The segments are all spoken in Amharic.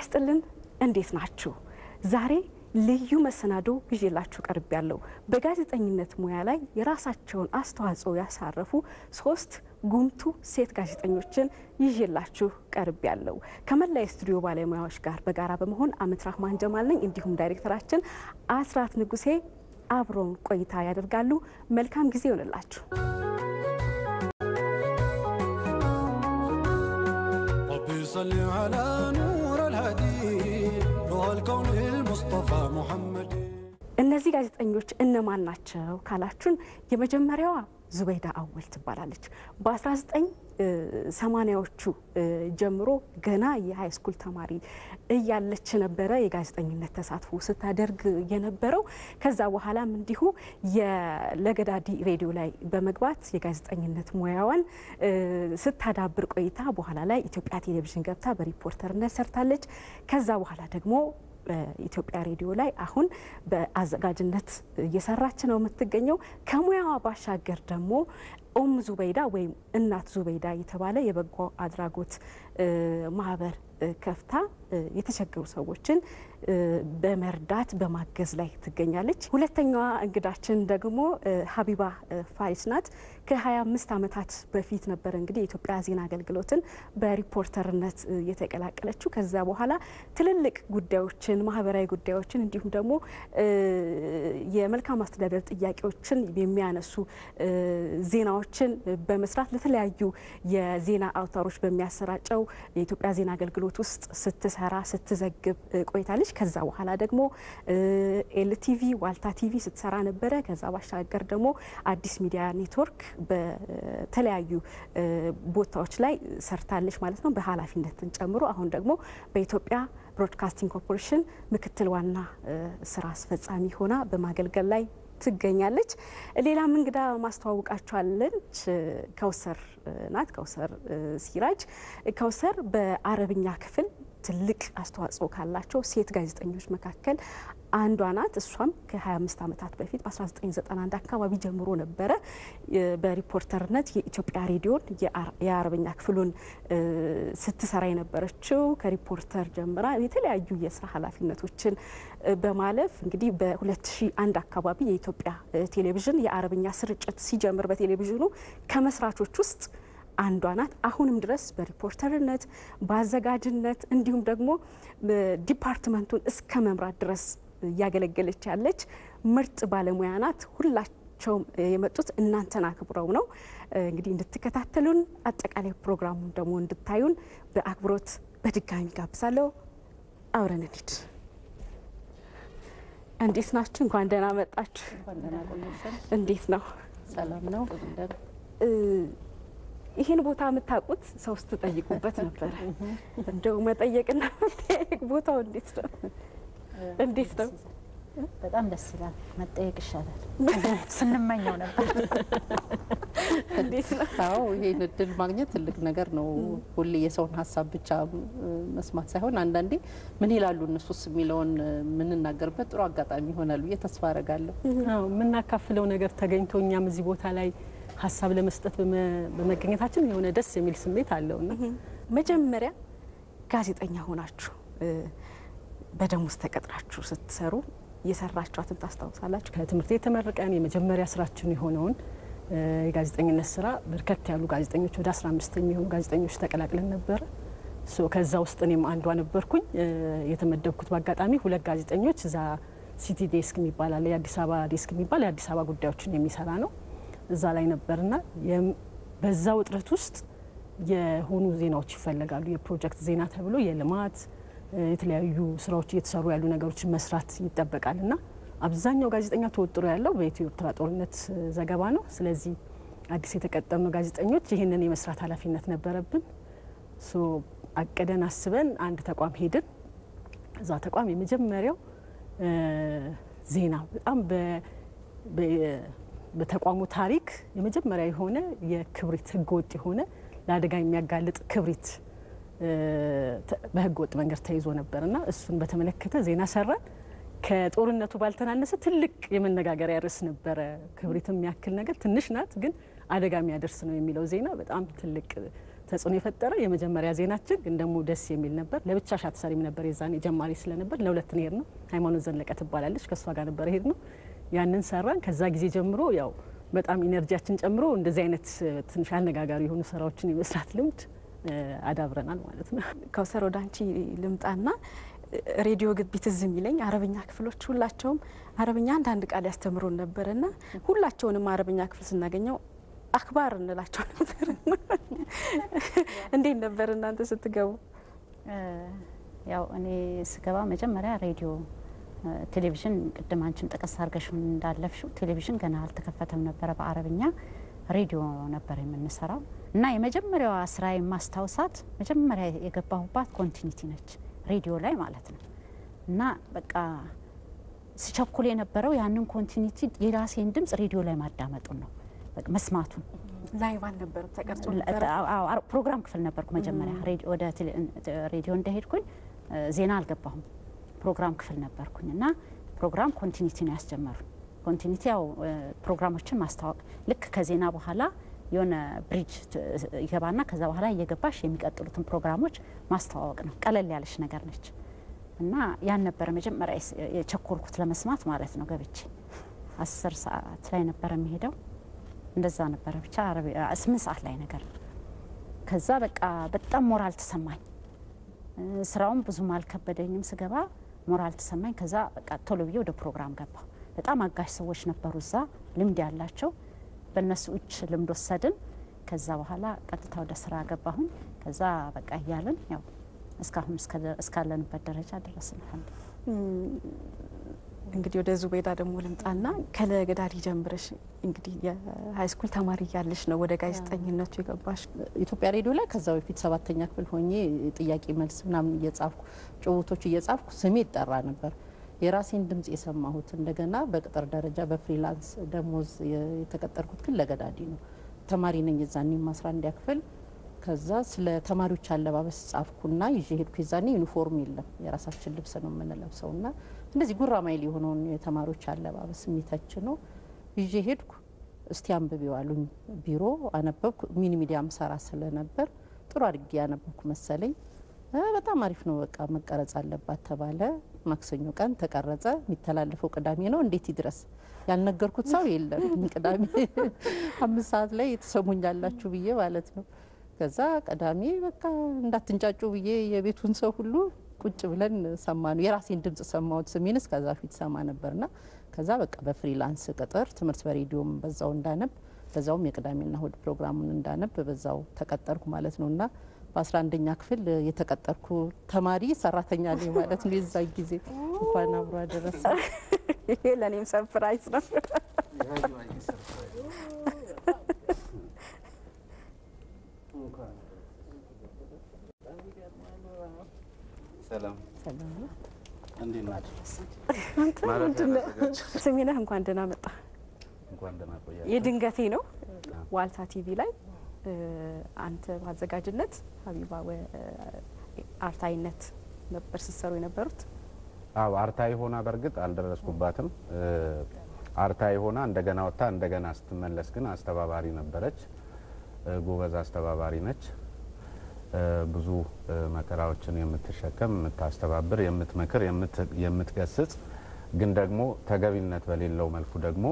ይስጥልን። እንዴት ናችሁ? ዛሬ ልዩ መሰናዶ ይዤላችሁ ቀርብ ያለው በጋዜጠኝነት ሙያ ላይ የራሳቸውን አስተዋጽኦ ያሳረፉ ሶስት ጉምቱ ሴት ጋዜጠኞችን ይዤላችሁ ቀርብ ያለው ከመላ የስቱዲዮ ባለሙያዎች ጋር በጋራ በመሆን አመት ራህማን ጀማል ነኝ። እንዲሁም ዳይሬክተራችን አስራት ንጉሴ አብረውን ቆይታ ያደርጋሉ። መልካም ጊዜ ይሆንላችሁ። ربي صل على نور الهدي نور الكون المصطفى محمد እነዚህ ጋዜጠኞች እነማን ናቸው ካላችሁን፣ የመጀመሪያዋ ዙበይዳ አወል ትባላለች። በ1980ዎቹ ጀምሮ ገና የሀይ ስኩል ተማሪ እያለች ነበረ የጋዜጠኝነት ተሳትፎ ስታደርግ የነበረው። ከዛ በኋላም እንዲሁ የለገዳዲ ሬዲዮ ላይ በመግባት የጋዜጠኝነት ሙያዋን ስታዳብር ቆይታ በኋላ ላይ ኢትዮጵያ ቴሌቪዥን ገብታ በሪፖርተርነት ሰርታለች። ከዛ በኋላ ደግሞ በኢትዮጵያ ሬዲዮ ላይ አሁን በአዘጋጅነት እየሰራች ነው የምትገኘው። ከሙያዋ ባሻገር ደግሞ ኡም ዙበይዳ ወይም እናት ዙበይዳ የተባለ የበጎ አድራጎት ማህበር ከፍታ የተቸገሩ ሰዎችን በመርዳት በማገዝ ላይ ትገኛለች። ሁለተኛዋ እንግዳችን ደግሞ ሀቢባ ፋሪስ ናት። ከ25 ዓመታት በፊት ነበረ እንግዲህ የኢትዮጵያ ዜና አገልግሎትን በሪፖርተርነት የተቀላቀለችው። ከዛ በኋላ ትልልቅ ጉዳዮችን፣ ማህበራዊ ጉዳዮችን እንዲሁም ደግሞ የመልካም አስተዳደር ጥያቄዎችን የሚያነሱ ዜናዎችን በመስራት ለተለያዩ የዜና አውታሮች በሚያሰራጨው የኢትዮጵያ ዜና አገልግሎት ውስጥ ስትሰራ ስትዘግብ ቆይታለች። ከዛ በኋላ ደግሞ ኤልቲቪ ዋልታ ቲቪ ስትሰራ ነበረ። ከዛ ባሻገር ደግሞ አዲስ ሚዲያ ኔትወርክ በተለያዩ ቦታዎች ላይ ሰርታለች ማለት ነው፣ በኃላፊነትን ጨምሮ አሁን ደግሞ በኢትዮጵያ ብሮድካስቲንግ ኮርፖሬሽን ምክትል ዋና ስራ አስፈጻሚ ሆና በማገልገል ላይ ትገኛለች። ሌላም እንግዳ ማስተዋወቃቸዋለች። ከውሰር ናት። ከውሰር ሲራጅ። ከውሰር በአረብኛ ክፍል ትልቅ አስተዋጽኦ ካላቸው ሴት ጋዜጠኞች መካከል አንዷ ናት። እሷም ከ25 ዓመታት በፊት በ1991 አካባቢ ጀምሮ ነበረ በሪፖርተርነት የኢትዮጵያ ሬዲዮን የአረብኛ ክፍሉን ስትሰራ የነበረችው። ከሪፖርተር ጀምራ የተለያዩ የስራ ኃላፊነቶችን በማለፍ እንግዲህ በ2001 አካባቢ የኢትዮጵያ ቴሌቪዥን የአረብኛ ስርጭት ሲጀምር በቴሌቪዥኑ ከመስራቾች ውስጥ አንዷ ናት። አሁንም ድረስ በሪፖርተርነት በአዘጋጅነት እንዲሁም ደግሞ ዲፓርትመንቱን እስከ መምራት ድረስ እያገለገለች ያለች ምርጥ ባለሙያ ናት። ሁላቸውም የመጡት እናንተን አክብረው ነው። እንግዲህ እንድትከታተሉን አጠቃላይ ፕሮግራሙን ደግሞ እንድታዩን በአክብሮት በድጋሚ ጋብዛለሁ። አብረን እንሂድ። እንዴት ናችሁ? እንኳን ደህና መጣችሁ። እንዴት ነው? ሰላም ነው። ይህን ቦታ የምታውቁት ሰው ስትጠይቁበት ነበረ። እንደው መጠየቅና መጠየቅ ቦታው እንዴት ነው? እንዴት ነው? በጣም ደስ ይላል። መጠየቅ ይሻላል። ስንመኘው ነበር። እንዴት ነው? አዎ ይሄን እድል ማግኘት ትልቅ ነገር ነው። ሁሌ የሰውን ሀሳብ ብቻ መስማት ሳይሆን አንዳንዴ ምን ይላሉ እነሱስ የሚለውን የምንናገርበት ጥሩ አጋጣሚ ይሆናል ብዬ ተስፋ አረጋለሁ። አዎ የምናካፍለው ነገር ተገኝቶ እኛም እዚህ ቦታ ላይ ሀሳብ ለመስጠት በመገኘታችን የሆነ ደስ የሚል ስሜት አለውና መጀመሪያ ጋዜጠኛ ሆናችሁ በደሞዝ ተቀጥራችሁ ስትሰሩ የሰራችኋትን ታስታውሳላችሁ? ከትምህርት ቤት ተመርቀን የመጀመሪያ ስራችን የሆነውን የጋዜጠኝነት ስራ በርከት ያሉ ጋዜጠኞች ወደ 15 የሚሆኑ ጋዜጠኞች ተቀላቅለን ነበረ። ከዛ ውስጥ እኔም አንዷ ነበርኩኝ። የተመደብኩት በአጋጣሚ ሁለት ጋዜጠኞች እዛ ሲቲ ዴስክ የሚባል አለ፣ የአዲስ አበባ ዴስክ የሚባል የአዲስ አበባ ጉዳዮችን የሚሰራ ነው። እዛ ላይ ነበርና በዛ ውጥረት ውስጥ የሆኑ ዜናዎች ይፈለጋሉ። የፕሮጀክት ዜና ተብሎ የልማት የተለያዩ ስራዎች እየተሰሩ ያሉ ነገሮችን መስራት ይጠበቃል እና አብዛኛው ጋዜጠኛ ተወጥሮ ያለው በኢትዮ ኤርትራ ጦርነት ዘገባ ነው። ስለዚህ አዲስ የተቀጠርነው ጋዜጠኞች ይህንን የመስራት ኃላፊነት ነበረብን። አቅደን አስበን አንድ ተቋም ሄድን። እዛ ተቋም የመጀመሪያው ዜና በጣም በተቋሙ ታሪክ የመጀመሪያ የሆነ የክብሪት ህገወጥ የሆነ ለአደጋ የሚያጋልጥ ክብሪት በህገ ወጥ መንገድ ተይዞ ነበርና እሱን በተመለከተ ዜና ሰራን። ከጦርነቱ ባልተናነሰ ትልቅ የመነጋገሪያ ርዕስ ነበረ። ክብሪት የሚያክል ነገር ትንሽ ናት፣ ግን አደጋ የሚያደርስ ነው የሚለው ዜና በጣም ትልቅ ተጽዕኖ የፈጠረ የመጀመሪያ ዜናችን ግን ደግሞ ደስ የሚል ነበር። ለብቻሽ አትሰሪም ነበር የዛኔ ጀማሪ ስለነበር ለሁለት ሄድ ነው። ሃይማኖት ዘለቀ ትባላለች ከእሷ ጋር ነበር ሄድ ነው። ያንን ሰራን። ከዛ ጊዜ ጀምሮ ያው በጣም ኢነርጂያችን ጨምሮ እንደዚህ አይነት ትንሽ አነጋጋሪ የሆኑ ስራዎችን የመስራት ልምድ አዳብረናል ማለት ነው። ከውሰር ወደ አንቺ ልምጣና ሬዲዮ ግቢ ትዝ የሚለኝ አረብኛ ክፍሎች ሁላቸውም አረብኛ አንዳንድ ቃል ያስተምሩን ነበርና ሁላቸውንም አረብኛ ክፍል ስናገኘው አክባር እንላቸው ነበር። እንዴት ነበር እናንተ ስትገቡ? ያው እኔ ስገባ መጀመሪያ ሬዲዮ ቴሌቪዥን ቅድም አንቺም ጠቀስ አድርገሽ እንዳለፍሽው ቴሌቪዥን ገና አልተከፈተም ነበረ። በአረብኛ ሬዲዮ ነበር የምንሰራው እና የመጀመሪያዋ ስራ የማስታውሳት መጀመሪያ የገባሁባት ኮንቲኒቲ ነች፣ ሬዲዮ ላይ ማለት ነው። እና በቃ ስቸኩል የነበረው ያንን ኮንቲኒቲ የራሴን ድምጽ ሬዲዮ ላይ ማዳመጡን ነው መስማቱን ላይቭ አልነበረም ተቀርጾ ፕሮግራም ክፍል ነበርኩ መጀመሪያ ወደ ሬዲዮ እንደሄድኩኝ ዜና አልገባሁም ፕሮግራም ክፍል ነበርኩኝ እና ፕሮግራም ኮንቲኒቲ ነው ያስጀመሩን ኮንቲኒቲ ያው ፕሮግራሞችን ማስታወቅ ልክ ከዜና በኋላ የሆነ ብሪጅ ይገባና ከዛ በኋላ እየገባሽ የሚቀጥሉትን ፕሮግራሞች ማስተዋወቅ ነው ቀለል ያለች ነገር ነች እና ያን ነበረ መጀመሪያ የቸኮልኩት ለመስማት ማለት ነው ገብቼ አስር ሰዓት ላይ ነበረ የሚሄደው እንደዛ ነበረ ብቻ ስምንት ሰዓት ላይ ነገር ነው። ከዛ በቃ በጣም ሞራል ተሰማኝ። ስራውም ብዙም አልከበደኝም። ስገባ ሞራል ተሰማኝ። ከዛ በቃ ቶሎ ብዬ ወደ ፕሮግራም ገባ። በጣም አጋሽ ሰዎች ነበሩ እዛ ልምድ ያላቸው፣ በእነሱ እጅ ልምድ ወሰድን። ከዛ በኋላ ቀጥታ ወደ ስራ ገባሁኝ። ከዛ በቃ እያልን ያው እስካሁን እስካለንበት ደረጃ ደረስን። እንግዲህ ወደ ዙቤዳ ደግሞ ልምጣና ከለገዳዲ ጀምረሽ እንግዲህ የሀይስኩል ተማሪ እያለሽ ነው ወደ ጋዜጠኝነቱ የገባሽ። ኢትዮጵያ ሬዲዮ ላይ ከዛ በፊት ሰባተኛ ክፍል ሆኜ ጥያቄ መልስ ምናምን እየጻፍኩ ጭውቶች እየጻፍኩ ስሜ ይጠራ ነበር። የራሴን ድምጽ የሰማሁት እንደገና በቅጥር ደረጃ በፍሪላንስ ደሞዝ የተቀጠርኩት ግን ለገዳዲ ነው። ተማሪ ነኝ የዛኔም አስራ አንደኛ ክፍል ከዛ ስለ ተማሪዎች አለባበስ ጻፍኩና ይዤ ሄድኩ። የዛኔ ዩኒፎርም የለም የራሳችን ልብስ ነው የምንለብሰው ና እንደዚህ ጉራማይል የሆነውን የተማሪዎች አለባበስ የሚተች ነው ይዤ ሄድኩ። እስቲ አንብቤው አሉኝ። ቢሮ አነበብኩ። ሚኒ ሚዲያም ሰራ ስለነበር ጥሩ አድርጌ ያነበብኩ መሰለኝ። በጣም አሪፍ ነው፣ በቃ መቀረጽ አለባት ተባለ። ማክሰኞ ቀን ተቀረጸ። የሚተላለፈው ቅዳሜ ነው። እንዴት ይድረስ ያልነገርኩት ሰው የለም። ቅዳሜ አምስት ሰዓት ላይ የተሰሙኛላችሁ ብዬ ማለት ነው። ከዛ ቅዳሜ በቃ እንዳትንጫጩ ብዬ የቤቱን ሰው ሁሉ ቁጭ ብለን ሰማ ነው። የራሴን ድምጽ ሰማሁት። ስሜንስ ከዛ ፊት ሰማ ነበርና ከዛ በቃ በፍሪላንስ ቅጥር ትምህርት በሬዲዮም በዛው እንዳነብ በዛውም የቅዳሜና እሁድ ፕሮግራሙን እንዳነብ በዛው ተቀጠርኩ ማለት ነው እና በአስራ አንደኛ ክፍል የተቀጠርኩ ተማሪ ሰራተኛ ነኝ ማለት ነው። የዛ ጊዜ እንኳን አብሮ አደረሰ። ይሄ ለእኔም ሰርፕራይዝ ነው። ሰላም እንዴት ናቸው? ስሜነህ እንኳን ደህና መጣ። እንኳን ደህና ቆያችሁ። የድንገቴ ነው። ዋልታ ቲቪ ላይ አንተ በአዘጋጅነት ሀቢባ አርታይነት ነበር ስትሰሩ የነበሩት። አዎ አርታኢ ሆና በእርግጥ አልደረስኩባትም። አርታኢ ሆና እንደገና ወጥታ እንደገና ስትመለስ ግን አስተባባሪ ነበረች። ጎበዝ አስተባባሪ ነች። ብዙ መከራዎችን የምትሸከም የምታስተባብር፣ የምትመክር፣ የምትገስጽ ግን ደግሞ ተገቢነት በሌለው መልኩ ደግሞ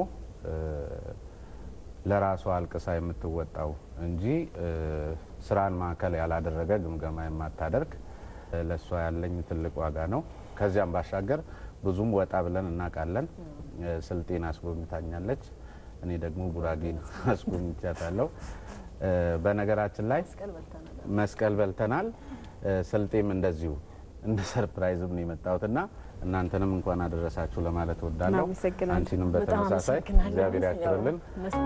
ለራሷ አልቅሳ የምትወጣው እንጂ ስራን ማዕከል ያላደረገ ግምገማ የማታደርግ ለእሷ ያለኝ ትልቅ ዋጋ ነው። ከዚያም ባሻገር ብዙም ወጣ ብለን እናውቃለን። ስልጤን አስጎብኝታኛለች። እኔ ደግሞ ጉራጌን አስጎብኝቻታለሁ። በነገራችን ላይ መስቀል በልተናል። ስልጤም እንደዚሁ እንደ ሰርፕራይዝም ነው የመጣሁት እና እናንተንም እንኳን አደረሳችሁ ለማለት እወዳለሁ። እናመሰግናለን። አንቺንም በተመሳሳይ እግዚአብሔር ያክብርልን።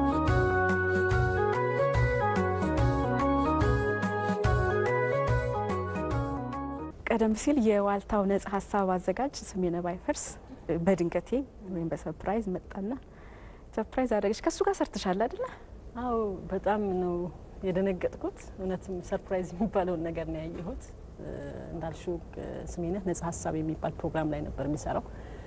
ቀደም ሲል የዋልታው ነጻ ሀሳብ አዘጋጅ ስሜነህ ባይፈርስ በድንገቴ ወይም በሰርፕራይዝ መጣና ሰርፕራይዝ አደረገች። ከእሱ ጋር ሰርተሻል አይደለ? አዎ በጣም ነው የደነገጥኩት። እውነትም ሰርፕራይዝ የሚባለውን ነገር ነው ያየሁት። እንዳልሽው ስሜነህ ነጻ ሀሳብ የሚባል ፕሮግራም ላይ ነበር የሚሰራው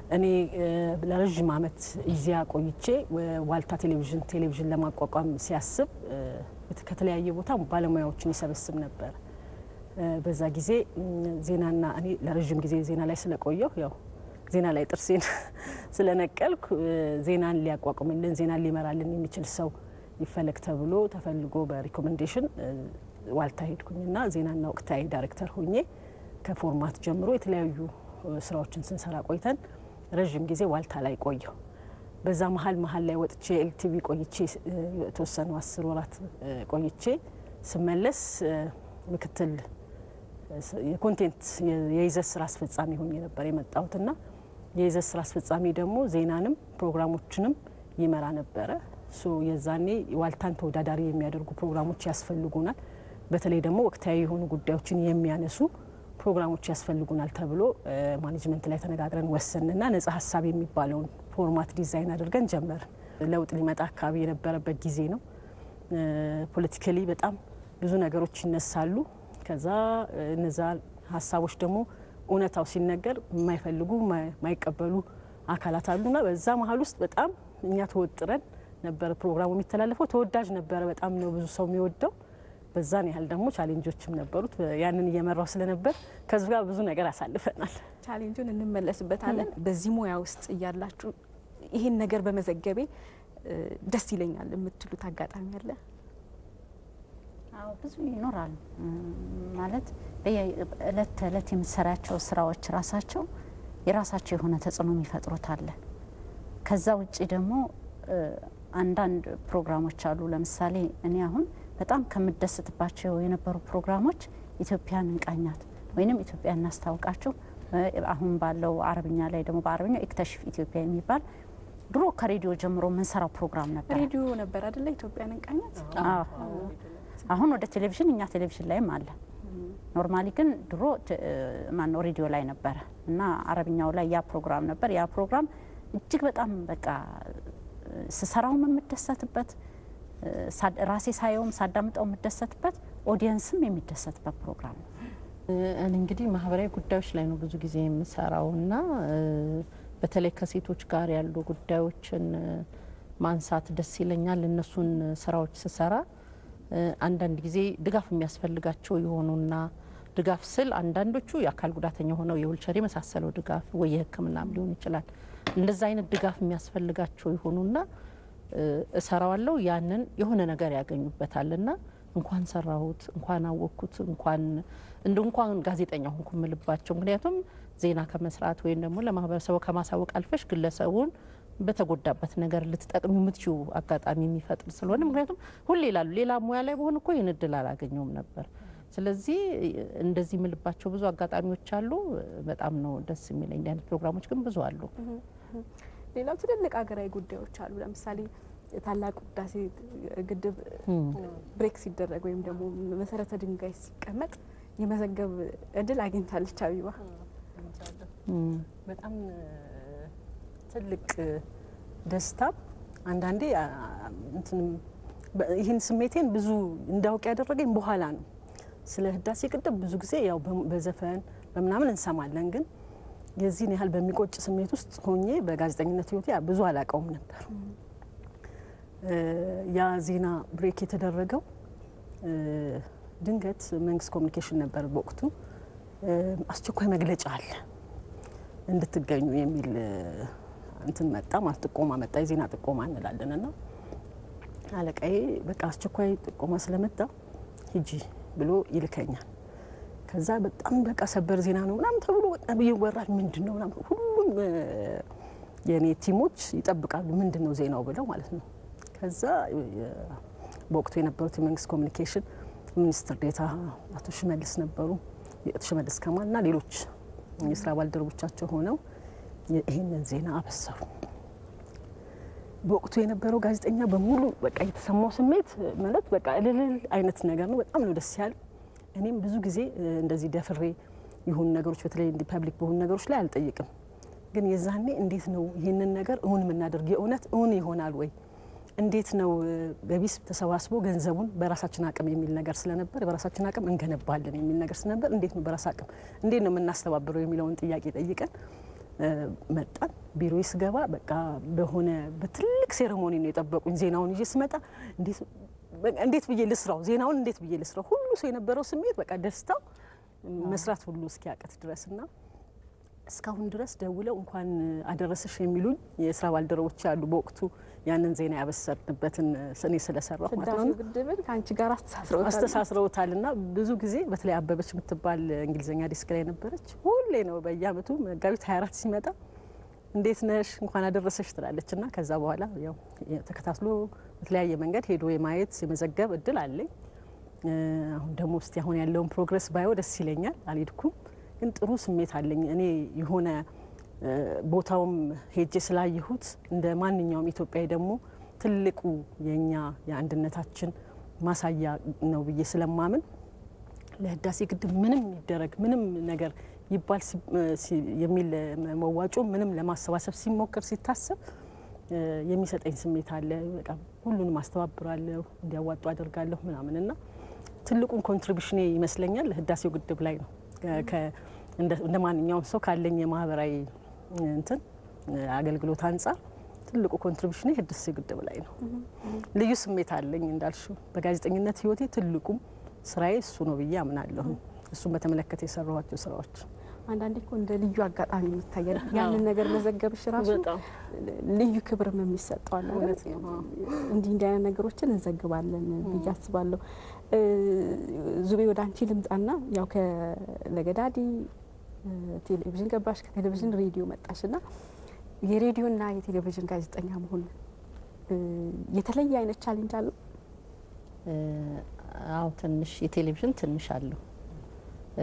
እኔ ለረዥም ዓመት እዚያ ቆይቼ ዋልታ ቴሌቪዥን ቴሌቪዥን ለማቋቋም ሲያስብ ከተለያየ ቦታ ባለሙያዎችን ይሰበስብ ነበር። በዛ ጊዜ ዜናና እኔ ለረዥም ጊዜ ዜና ላይ ስለቆየሁ ያው ዜና ላይ ጥርሴን ስለነቀልኩ ዜናን ሊያቋቁምልን ዜናን ሊመራልን የሚችል ሰው ይፈለግ ተብሎ ተፈልጎ በሪኮሜንዴሽን ዋልታ ሄድኩኝና ዜናና ወቅታዊ ዳይሬክተር ሆኜ ከፎርማት ጀምሮ የተለያዩ ስራዎችን ስንሰራ ቆይተን ረዥም ጊዜ ዋልታ ላይ ቆየሁ። በዛ መሀል መሀል ላይ ወጥቼ ኤልቲቪ ቆይቼ የተወሰኑ አስር ወራት ቆይቼ ስመለስ ምክትል የኮንቴንት የይዘት ስራ አስፈጻሚ ሆኜ ነበር የመጣሁትና የይዘት ስራ አስፈጻሚ ደግሞ ዜናንም ፕሮግራሞችንም ይመራ ነበረ። ሶ የዛኔ ዋልታን ተወዳዳሪ የሚያደርጉ ፕሮግራሞች ያስፈልጉናል፣ በተለይ ደግሞ ወቅታዊ የሆኑ ጉዳዮችን የሚያነሱ ፕሮግራሞች ያስፈልጉናል ተብሎ ማኔጅመንት ላይ ተነጋግረን ወሰንና ነጻ ሀሳብ የሚባለውን ፎርማት ዲዛይን አድርገን ጀመርን። ለውጥ ሊመጣ አካባቢ የነበረበት ጊዜ ነው። ፖለቲካሊ በጣም ብዙ ነገሮች ይነሳሉ። ከዛ እነዛ ሀሳቦች ደግሞ እውነታው ሲነገር የማይፈልጉ የማይቀበሉ አካላት አሉና በዛ መሀል ውስጥ በጣም እኛ ተወጥረን ነበረ ፕሮግራሙ የሚተላለፈው። ተወዳጅ ነበረ፣ በጣም ነው ብዙ ሰው የሚወደው። በዛን ያህል ደግሞ ቻሌንጆችም ነበሩት። ያንን እየመራው ስለነበር ከዚህ ጋር ብዙ ነገር አሳልፈናል። ቻሌንጁን እንመለስበታለን። በዚህ ሙያ ውስጥ እያላችሁ ይህን ነገር በመዘገቤ ደስ ይለኛል የምትሉት አጋጣሚ አለ? አዎ ብዙ ይኖራል። ማለት እለት ተእለት የምትሰራቸው ስራዎች ራሳቸው የራሳቸው የሆነ ተጽዕኖ የሚፈጥሩት አለ። ከዛ ውጭ ደግሞ አንዳንድ ፕሮግራሞች አሉ። ለምሳሌ እኔ አሁን በጣም ከምደሰትባቸው የነበሩ ፕሮግራሞች ኢትዮጵያን እንቃኛት ወይንም ኢትዮጵያ እናስታውቃችሁ። አሁን ባለው አረብኛ ላይ ደግሞ በአረብኛ ኢክተሽፍ ኢትዮጵያ የሚባል ድሮ ከሬዲዮ ጀምሮ የምንሰራው ፕሮግራም ነበር። ሬዲዮ ነበር አደለ? ኢትዮጵያን እንቃኛት። አሁን ወደ ቴሌቪዥን እኛ ቴሌቪዥን ላይም አለ። ኖርማሊ ግን ድሮ ማነው ሬዲዮ ላይ ነበረ እና አረብኛው ላይ ያ ፕሮግራም ነበር። ያ ፕሮግራም እጅግ በጣም በቃ ስሰራውም የምደሰትበት ራሴ ሳየውም ሳዳምጠው የምደሰትበት ኦዲየንስም የሚደሰትበት ፕሮግራም ነው። እኔ እንግዲህ ማህበራዊ ጉዳዮች ላይ ነው ብዙ ጊዜ የምሰራው እና በተለይ ከሴቶች ጋር ያሉ ጉዳዮችን ማንሳት ደስ ይለኛል። እነሱን ስራዎች ስሰራ አንዳንድ ጊዜ ድጋፍ የሚያስፈልጋቸው የሆኑና ድጋፍ ስል አንዳንዶቹ የአካል ጉዳተኛ ሆነው የዊልቸር የመሳሰለው ድጋፍ ወይ የሕክምናም ሊሆን ይችላል። እንደዛ አይነት ድጋፍ የሚያስፈልጋቸው የሆኑና እሰራዋለሁ። ያንን የሆነ ነገር ያገኙበታልና እንኳን ሰራሁት፣ እንኳን አወቅኩት፣ እንኳን እንደ እንኳን ጋዜጠኛ ሆንኩ የምልባቸው ምክንያቱም ዜና ከመስራት ወይም ደግሞ ለማህበረሰቡ ከማሳወቅ አልፈሽ ግለሰቡን በተጎዳበት ነገር ልትጠቅሚ የምትችው አጋጣሚ የሚፈጥር ስለሆነ ምክንያቱም ሁሌ ይላሉ ሌላ ሙያ ላይ በሆን እኮ ይህን እድል አላገኘውም ነበር። ስለዚህ እንደዚህ የምልባቸው ብዙ አጋጣሚዎች አሉ። በጣም ነው ደስ የሚለኝ። እንዲህ አይነት ፕሮግራሞች ግን ብዙ አሉ። ሌላው ትልልቅ ሀገራዊ ጉዳዮች አሉ። ለምሳሌ ታላቁ ህዳሴ ግድብ ብሬክ ሲደረግ ወይም ደግሞ መሰረተ ድንጋይ ሲቀመጥ የመዘገብ እድል አግኝታለች አቢባ። በጣም ትልቅ ደስታ አንዳንዴ ይህን ስሜቴን ብዙ እንዳውቅ ያደረገኝ በኋላ ነው። ስለ ህዳሴ ግድብ ብዙ ጊዜ ያው በዘፈን በምናምን እንሰማለን፣ ግን የዚህን ያህል በሚቆጭ ስሜት ውስጥ ሆኜ በጋዜጠኝነት ህይወቴ ብዙ አላውቀውም ነበር። ያ ዜና ብሬክ የተደረገው ድንገት መንግስት ኮሚኒኬሽን ነበር በወቅቱ አስቸኳይ መግለጫ አለ እንድትገኙ የሚል እንትን መጣ ማለት ጥቆማ መጣ። የዜና ጥቆማ እንላለን እና አለቃዬ በቃ አስቸኳይ ጥቆማ ስለመጣ ሂጂ ብሎ ይልከኛል። ከዛ በጣም በቃ ሰበር ዜና ነው ምናምን ተብሎ በጣም ይወራል። ምንድን ነው ምናምን ሁሉም የእኔ ቲሞች ይጠብቃሉ ምንድን ነው ዜናው ብለው ማለት ነው። ከዛ በወቅቱ የነበሩት የመንግስት ኮሚኒኬሽን ሚኒስትር ዴታ አቶ ሽመልስ ነበሩ። አቶ ሽመልስ ከማል እና ሌሎች የስራ ባልደረቦቻቸው ሆነው ይህንን ዜና አበሰሩ። በወቅቱ የነበረው ጋዜጠኛ በሙሉ በቃ የተሰማው ስሜት ማለት በቃ እልልል አይነት ነገር ነው። በጣም ነው ደስ ያለ። እኔም ብዙ ጊዜ እንደዚህ ደፍሬ የሆኑ ነገሮች በተለይ እንዲ ፐብሊክ በሆኑ ነገሮች ላይ አልጠይቅም። ግን የዛኔ እንዴት ነው ይህንን ነገር እውን የምናደርግ የእውነት እውን ይሆናል ወይ እንዴት ነው በቢስ ተሰባስቦ ገንዘቡን በራሳችን አቅም የሚል ነገር ስለነበር በራሳችን አቅም እንገነባለን የሚል ነገር ስለነበር እንዴት ነው በራስ አቅም እንዴት ነው የምናስተባብረው የሚለውን ጥያቄ ጠይቀን መጣን። ቢሮ ስገባ በቃ በሆነ በትልቅ ሴሬሞኒ ነው የጠበቁኝ። ዜናውን ይዤ ስመጣ እንዴት ብዬ ልስራው፣ ዜናውን እንዴት ብዬ ልስራው፣ ሁሉ ሰው የነበረው ስሜት በቃ ደስታው መስራት ሁሉ እስኪያቅት ድረስ እና እስካሁን ድረስ ደውለው እንኳን አደረሰሽ የሚሉኝ የስራ ባልደረቦች ያሉ በወቅቱ ያንን ዜና ያበሰርንበትን እኔ ስለሰራሁ ማለት ህዳሴ ነው። ግድብን ከአንቺ ጋር አስተሳስረውታል። አስተሳስረውታል እና ብዙ ጊዜ በተለይ አበበች የምትባል እንግሊዝኛ ዲስክ ላይ ነበረች። ሁሌ ነው በየአመቱ መጋቢት 24 ሲመጣ እንዴት ነሽ እንኳን አደረሰሽ ትላለች እና ከዛ በኋላ ያው ተከታትሎ በተለያየ መንገድ ሄዶ የማየት የመዘገብ እድል አለኝ። እ፣ አሁን ደግሞ እስቲ አሁን ያለውን ፕሮግረስ ባየው ደስ ይለኛል። አልሄድኩም ግን ጥሩ ስሜት አለኝ። እኔ የሆነ እ፣ ቦታውም ሄጄ ስላየሁት እንደ ማንኛውም ኢትዮጵያዊ ደግሞ ትልቁ የእኛ የአንድነታችን ማሳያ ነው ብዬ ስለማምን ለህዳሴ ግድብ ምንም ይደረግ ምንም ነገር ይባል ሲ- ሲ- የሚል መዋጮ ምንም ለማሰባሰብ ሲሞከር ሲታሰብ እ፣ የሚሰጠኝ ስሜት አለ። በቃ ሁሉንም አስተባብራለሁ፣ እንዲያዋጡ አደርጋለሁ ምናምን እና ትልቁን ኮንትሪቢሽኔ ይመስለኛል ህዳሴው ግድብ ላይ ነው። ከ- ከ- እንደ እንደ ማንኛውም ሰው ካለኝ የማህበራዊ እንትን አገልግሎት አንጻር ትልቁ ኮንትሪቢሽኔ ህዳሴው ግድብ ላይ ነው። ልዩ ስሜት አለኝ እንዳልሽው በጋዜጠኝነት ህይወቴ ትልቁም ስራዬ እሱ ነው ብዬ አምናለሁ። እሱን በተመለከተ የሰራኋቸው ስራዎች አንዳንዴ እኮ እንደ ልዩ አጋጣሚ የሚታያል። ያንን ነገር መዘገብሽ ራሱ በጣም ልዩ ክብርም የሚሰጠዋል። እውነት ነው። አዎ። እንዲህ እንዲህ አይነት ነገሮችን እንዘግባለን ብዬ አስባለሁ። እ፣ ዙቤ ወደ አንቺ ልምጣና ያው ከለገዳዲ እ፣ ቴሌቪዥን ገባሽ፣ ከቴሌቪዥን ሬዲዮ መጣሽ እና የሬዲዮና የቴሌቪዥን ጋዜጠኛ መሆን እ፣ የተለየ አይነት ቻሌንጅ አለው? እ፣ አዎ ትንሽ የቴሌቪዥን ትንሽ አለው እ፣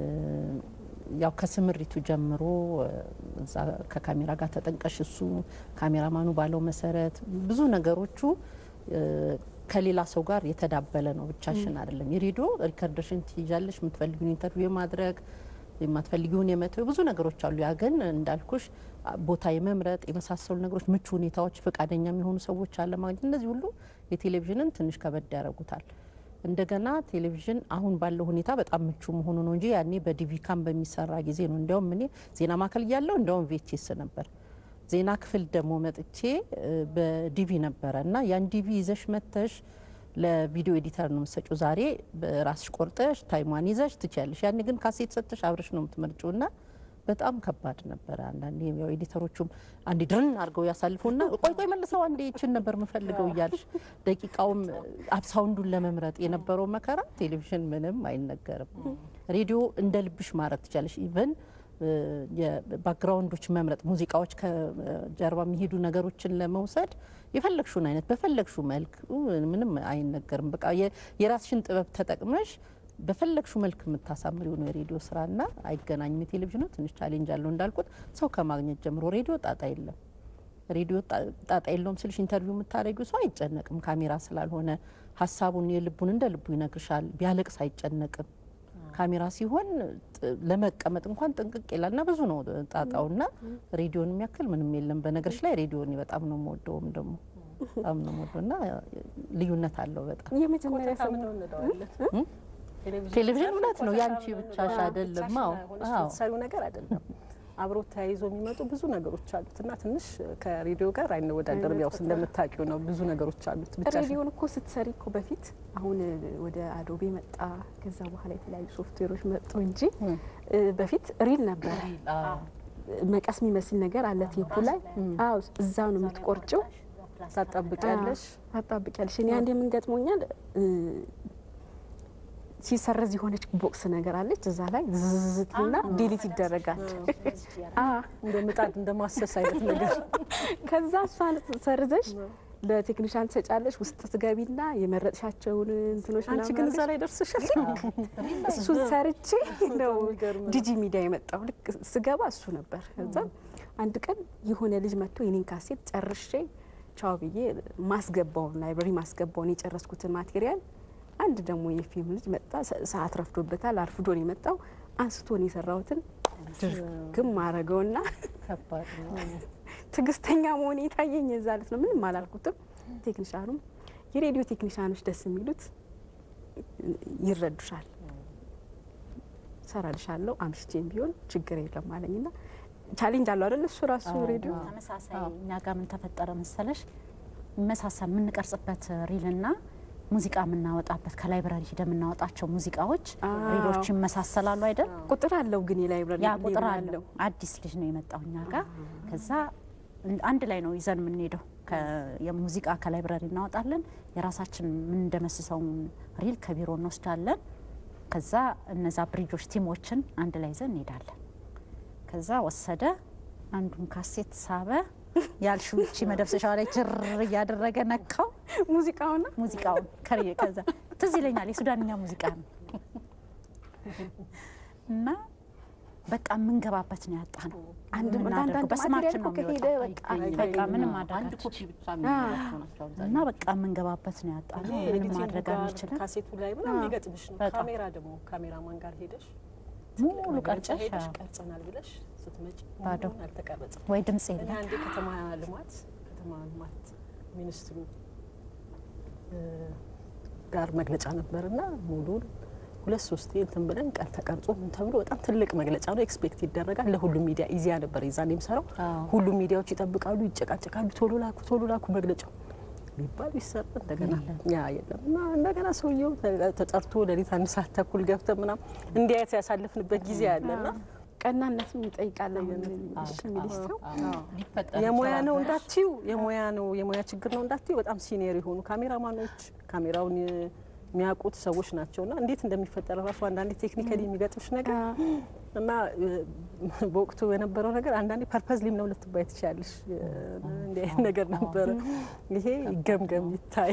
ያው ከስምሪቱ ጀምሮ እ፣ እዛ ከካሜራ ጋር ተጠንቀሽ እሱ ካሜራማኑ ባለው መሰረት ብዙ ነገሮቹ እ፣ ከሌላ ሰው ጋር የተዳበለ ነው። ብቻሽን አይደለም። የሬዲዮ ሪከርደሽን ትይዣለሽ፣ የምትፈልጊውን ኢንተርቪው የማድረግ የማትፈልጊውን የመተው ብዙ ነገሮች አሉ። ያ ግን እንዳልኩሽ አ- ቦታ የመምረጥ የመሳሰሉ ነገሮች፣ ምቹ ሁኔታዎች፣ ፈቃደኛ የሚሆኑ ሰዎች አለማግኘት፣ እነዚህ ሁሉ የቴሌቪዥንን ትንሽ ከበድ ያደርጉታል። እንደገና ቴሌቪዥን አሁን ባለው ሁኔታ በጣም ምቹ መሆኑ ነው እንጂ ያኔ በዲቪ ካም በሚሰራ ጊዜ ነው። እንዲያውም እኔ ዜና ማዕከል እያለሁ እንዲያውም ቬቼስ ነበር። ዜና ክፍል ደግሞ መጥቼ እ፣ በዲቪ ነበረ እና ያን ዲቪ ይዘሽ መተሽ ለቪዲዮ ኤዲተር ነው የምትሰጪው። ዛሬ በራስሽ ቆርጠሽ ታይሟን ይዘሽ ትችያለሽ። ያኔ ግን ካሴት ሰጥተሽ አብረሽ ነው የምትመርጪው እና በጣም ከባድ ነበረ። አንዳንዴ ያው ኤዲተሮቹም አንዴ ድርን አድርገው ያሳልፉና ቆይ ቆይ መልሰው አንዴ ይችን ነበር የምፈልገው እያልሽ ደቂቃውም አብሳውንዱን ለመምረጥ የነበረው መከራ ቴሌቪዥን ምንም አይነገርም። ሬዲዮ እንደ ልብሽ ማድረግ ትችላለሽ። ኢቨን የባክግራውንዶች መምረጥ ሙዚቃዎች ከጀርባ የሚሄዱ ነገሮችን ለመውሰድ የፈለግሽውን አይነት በፈለግሽው መልክ ኡ፣ ምንም አይነገርም። በቃ የ- የራስሽን ጥበብ ተጠቅመሽ በፈለግሽው መልክ የምታሳምሪው ነው የሬዲዮ ስራና አይገናኝም። የቴሌቪዥኑ ትንሽ ቻሌንጅ አለው እንዳልኩት ሰው ከማግኘት ጀምሮ ሬዲዮ ጣጣ የለም። ሬዲዮ ጣ- ጣጣ የለውም ስልሽ ኢንተርቪው የምታደርጊው ሰው አይጨነቅም። ካሜራ ስላልሆነ ሀሳቡን የልቡን እንደ ልቡ ይነግርሻል። ቢያለቅስ አይጨነቅም። ካሜራ ሲሆን ጥ- ለመቀመጥ እንኳን ጥንቅቅ ይላል እና ብዙ ነው ጣጣውና ሬዲዮን የሚያክል ምንም የለም። በነገሮች ላይ ሬዲዮን በጣም ነው የምወደውም ደግሞ በጣም ነው የምወደው እና ልዩነት አለው በጣም የመጀመሪያ ሰው ቴሌቪዥን እውነት ነው ያንቺ ብቻሽ አይደለም። አዎ አዎ የምትሰሪው ነገር አይደለም። አብሮ ተያይዞ የሚመጡ ብዙ ነገሮች አሉት እና ትንሽ ከሬዲዮ ጋር አይነወዳደርም። ያው እንደምታውቂው ነው ብዙ ነገሮች አሉት። ብቻሽን ሬዲዮን እኮ ስትሰሪ እኮ በፊት አሁን ወደ አዶቤ መጣ፣ ከዛ በኋላ የተለያዩ ሶፍትዌሮች መጡ እንጂ እ፣ በፊት ሪል ነበረ። መቀስ የሚመስል ነገር አለ ቴፑ ላይ። አዎ እዛ ነው የምትቆርጭው፣ ታጣብቂያለሽ። ታጣብቂያለሽ። እኔ አንድ የምንገጥሞኛል ሲሰረዝ የሆነች ቦክስ ነገር አለች እዛ ላይ ዝዝዝትና ዲሊት ይደረጋል። አዎ እንደ ምጣድ እንደ ማሰስ አይነት ነገር ከዛ እሷን ሰርዘሽ ለቴክኒሻን ትሰጫለሽ። ውስጥ ትገቢና የመረጥሻቸውን እንትኖች አንቺ ምናምን ግን እዛ አድርገሽ ላይ ደርስሻል። እሱን ሰርቼ ነው ዲጂ ሚዲያ የመጣው። ልክ ስገባ እሱ ነበር። ከዛ አንድ ቀን የሆነ ልጅ መጥቶ የኔን ካሴት ጨርሼ ቻው ብዬ ማስገባውን ላይብረሪ ማስገባውን የጨረስኩትን ማቴሪያል አንድ ደግሞ የፊልም ልጅ መጣ። ሰ- ሰዓት ረፍዶበታል። አርፍዶ ነው የመጣው። አንስቶን የሰራሁትን ድርግም አረገውና ከባድ ነው። ትዕግስተኛ መሆን የታየኝ የዛ ዕለት ነው። ምንም አላልኩትም። ቴክኒሻኑም የሬዲዮ ቴክኒሻኖች ደስ የሚሉት ይረዱሻል። ሰራልሻለሁ አምሽቼም ቢሆን ችግር የለም አለኝና ቻሌንጅ አለው አይደል? እሱ ራሱ ሬዲዮ ተመሳሳይ እኛ ጋር ምን ተፈጠረ መሰለሽ መሳሳል የምንቀርጽበት ሪልና ሙዚቃ የምናወጣበት ከላይብራሪ ሂደ የምናወጣቸው ሙዚቃዎች ሪሎች ይመሳሰላሉ አይደል? ቁጥር አለው ግን የላይብራሪ ያ ቁጥር አለው። አዲስ ልጅ ነው የመጣው እኛ ጋር። ከዛ አንድ ላይ ነው ይዘን የምንሄደው። የሙዚቃ ከላይብራሪ እናወጣለን። የራሳችን የምንደመስሰውን ሪል ከቢሮ እንወስዳለን። ከዛ እነዛ ብሪጆች ቲሞችን አንድ ላይ ይዘን እንሄዳለን። ከዛ ወሰደ አንዱን ካሴት ሳበ ያልሽው እቺ መደብሰሻዋ ላይ ችር እያደረገ ነካው ሙዚቃውና ሙዚቃውን ከሪ ከዛ ትዝ ይለኛል የሱዳንኛ ሙዚቃ ነው እና በቃ የምንገባበት ነው ያጣ ነው። አንድ የምናደርገው በስማችን ነው ከሄደ የሚወጣው። በቃ በቃ ምንም አንድ ማድረግ ኮፒ ብቻ የሚኖራቸው ናቸው እና አብዛኛው። በቃ የምንገባበት ነው ያጣ ነው። ምንም ኤዲቲንግ ማድረግ ጋር አንችልም። ካሴቱ ላይ ምናምን ሊገጥምሽ ነው። በጣም። ካሜራ ደግሞ ካሜራማን ጋር ሄደሽ ሙሉ መግለጫ ቀርጨሽ ሄደሽ አዎ፣ ቀርጸናል ብለሽ ስትመጪ ባዶ። ሙሉውን አልተቀረጸም። ወይ ድምጽ እኔ የለም። አንዴ ከተማ ልማት ከተማ ልማት ሚኒስትሩ እ ጋር መግለጫ ነበርና ሙሉን ሁለት ሶስት እንትን ብለን ቀን ተቀርጾ ምን ተብሎ በጣም ትልቅ መግለጫ ነው። ኤክስፔክት ይደረጋል። ለሁሉም ሚዲያ ኢዚያ ነበር የዛኔ የምሰራው። አዎ። ሁሉም ሚዲያዎች ይጠብቃሉ፣ ይጨቃጨቃሉ። ቶሎ ላኩ፣ ቶሎ ላኩ መግለጫው ቢባል ቢሰራ እንደገና ያ የለም እና እንደገና ሰውየው ተ- ተጠርቶ ሌሊት አንድ ሰዓት ተኩል ገብተ ምናም እንዲያየት ያሳልፍንበት ጊዜ አለና ቀናነትም ይጠይቃል። አሁን እሺ የሚልሽ ሰው ሊፈጠር የሙያ ይችላል። ነው እንዳትዩ የሙያ ነው የሙያ ችግር ነው እንዳትዩ በጣም ሲኒየር የሆኑ ካሜራማኖች ካሜራውን የሚያውቁት ሰዎች ናቸውና እንዴት እንደሚፈጠር ራሱ አንዳንዴ ቴክኒካሊ የሚገጥምሽ ነገር እና እ፣ በወቅቱ የነበረው ነገር አንዳንዴ ፐርፐዝ ሊም ነው ልትባይ ትችላለሽ። እ፣ እንዲህ አይነት ነገር ነበረ። ይሄ ይገምገም ይታይ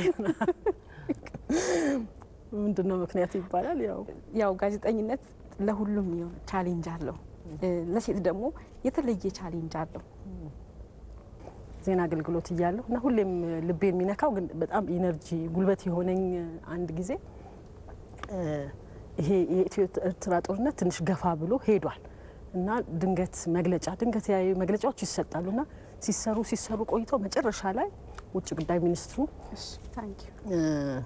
ምንድን ነው ምክንያቱ ይባላል ያው ያው ጋዜጠኝነት ለሁሉም የሆነ ቻሌንጅ አለው። እ፣ ለሴት ደግሞ የተለየ ቻሌንጅ አለው። ዜና አገልግሎት እያለሁ እና ሁሌም ልቤ የሚነካው ግን በጣም ኢነርጂ ጉልበት የሆነኝ አንድ ጊዜ እ፣ ይሄ የኢትዮ ኤርትራ ጦርነት ትንሽ ገፋ ብሎ ሄዷል እና ድንገት መግለጫ ድንገት ያዩ መግለጫዎች ይሰጣሉ እና ሲሰሩ ሲሰሩ ቆይተው መጨረሻ ላይ ውጭ ጉዳይ ሚኒስትሩ እሺ ታንክ ዩ እ፣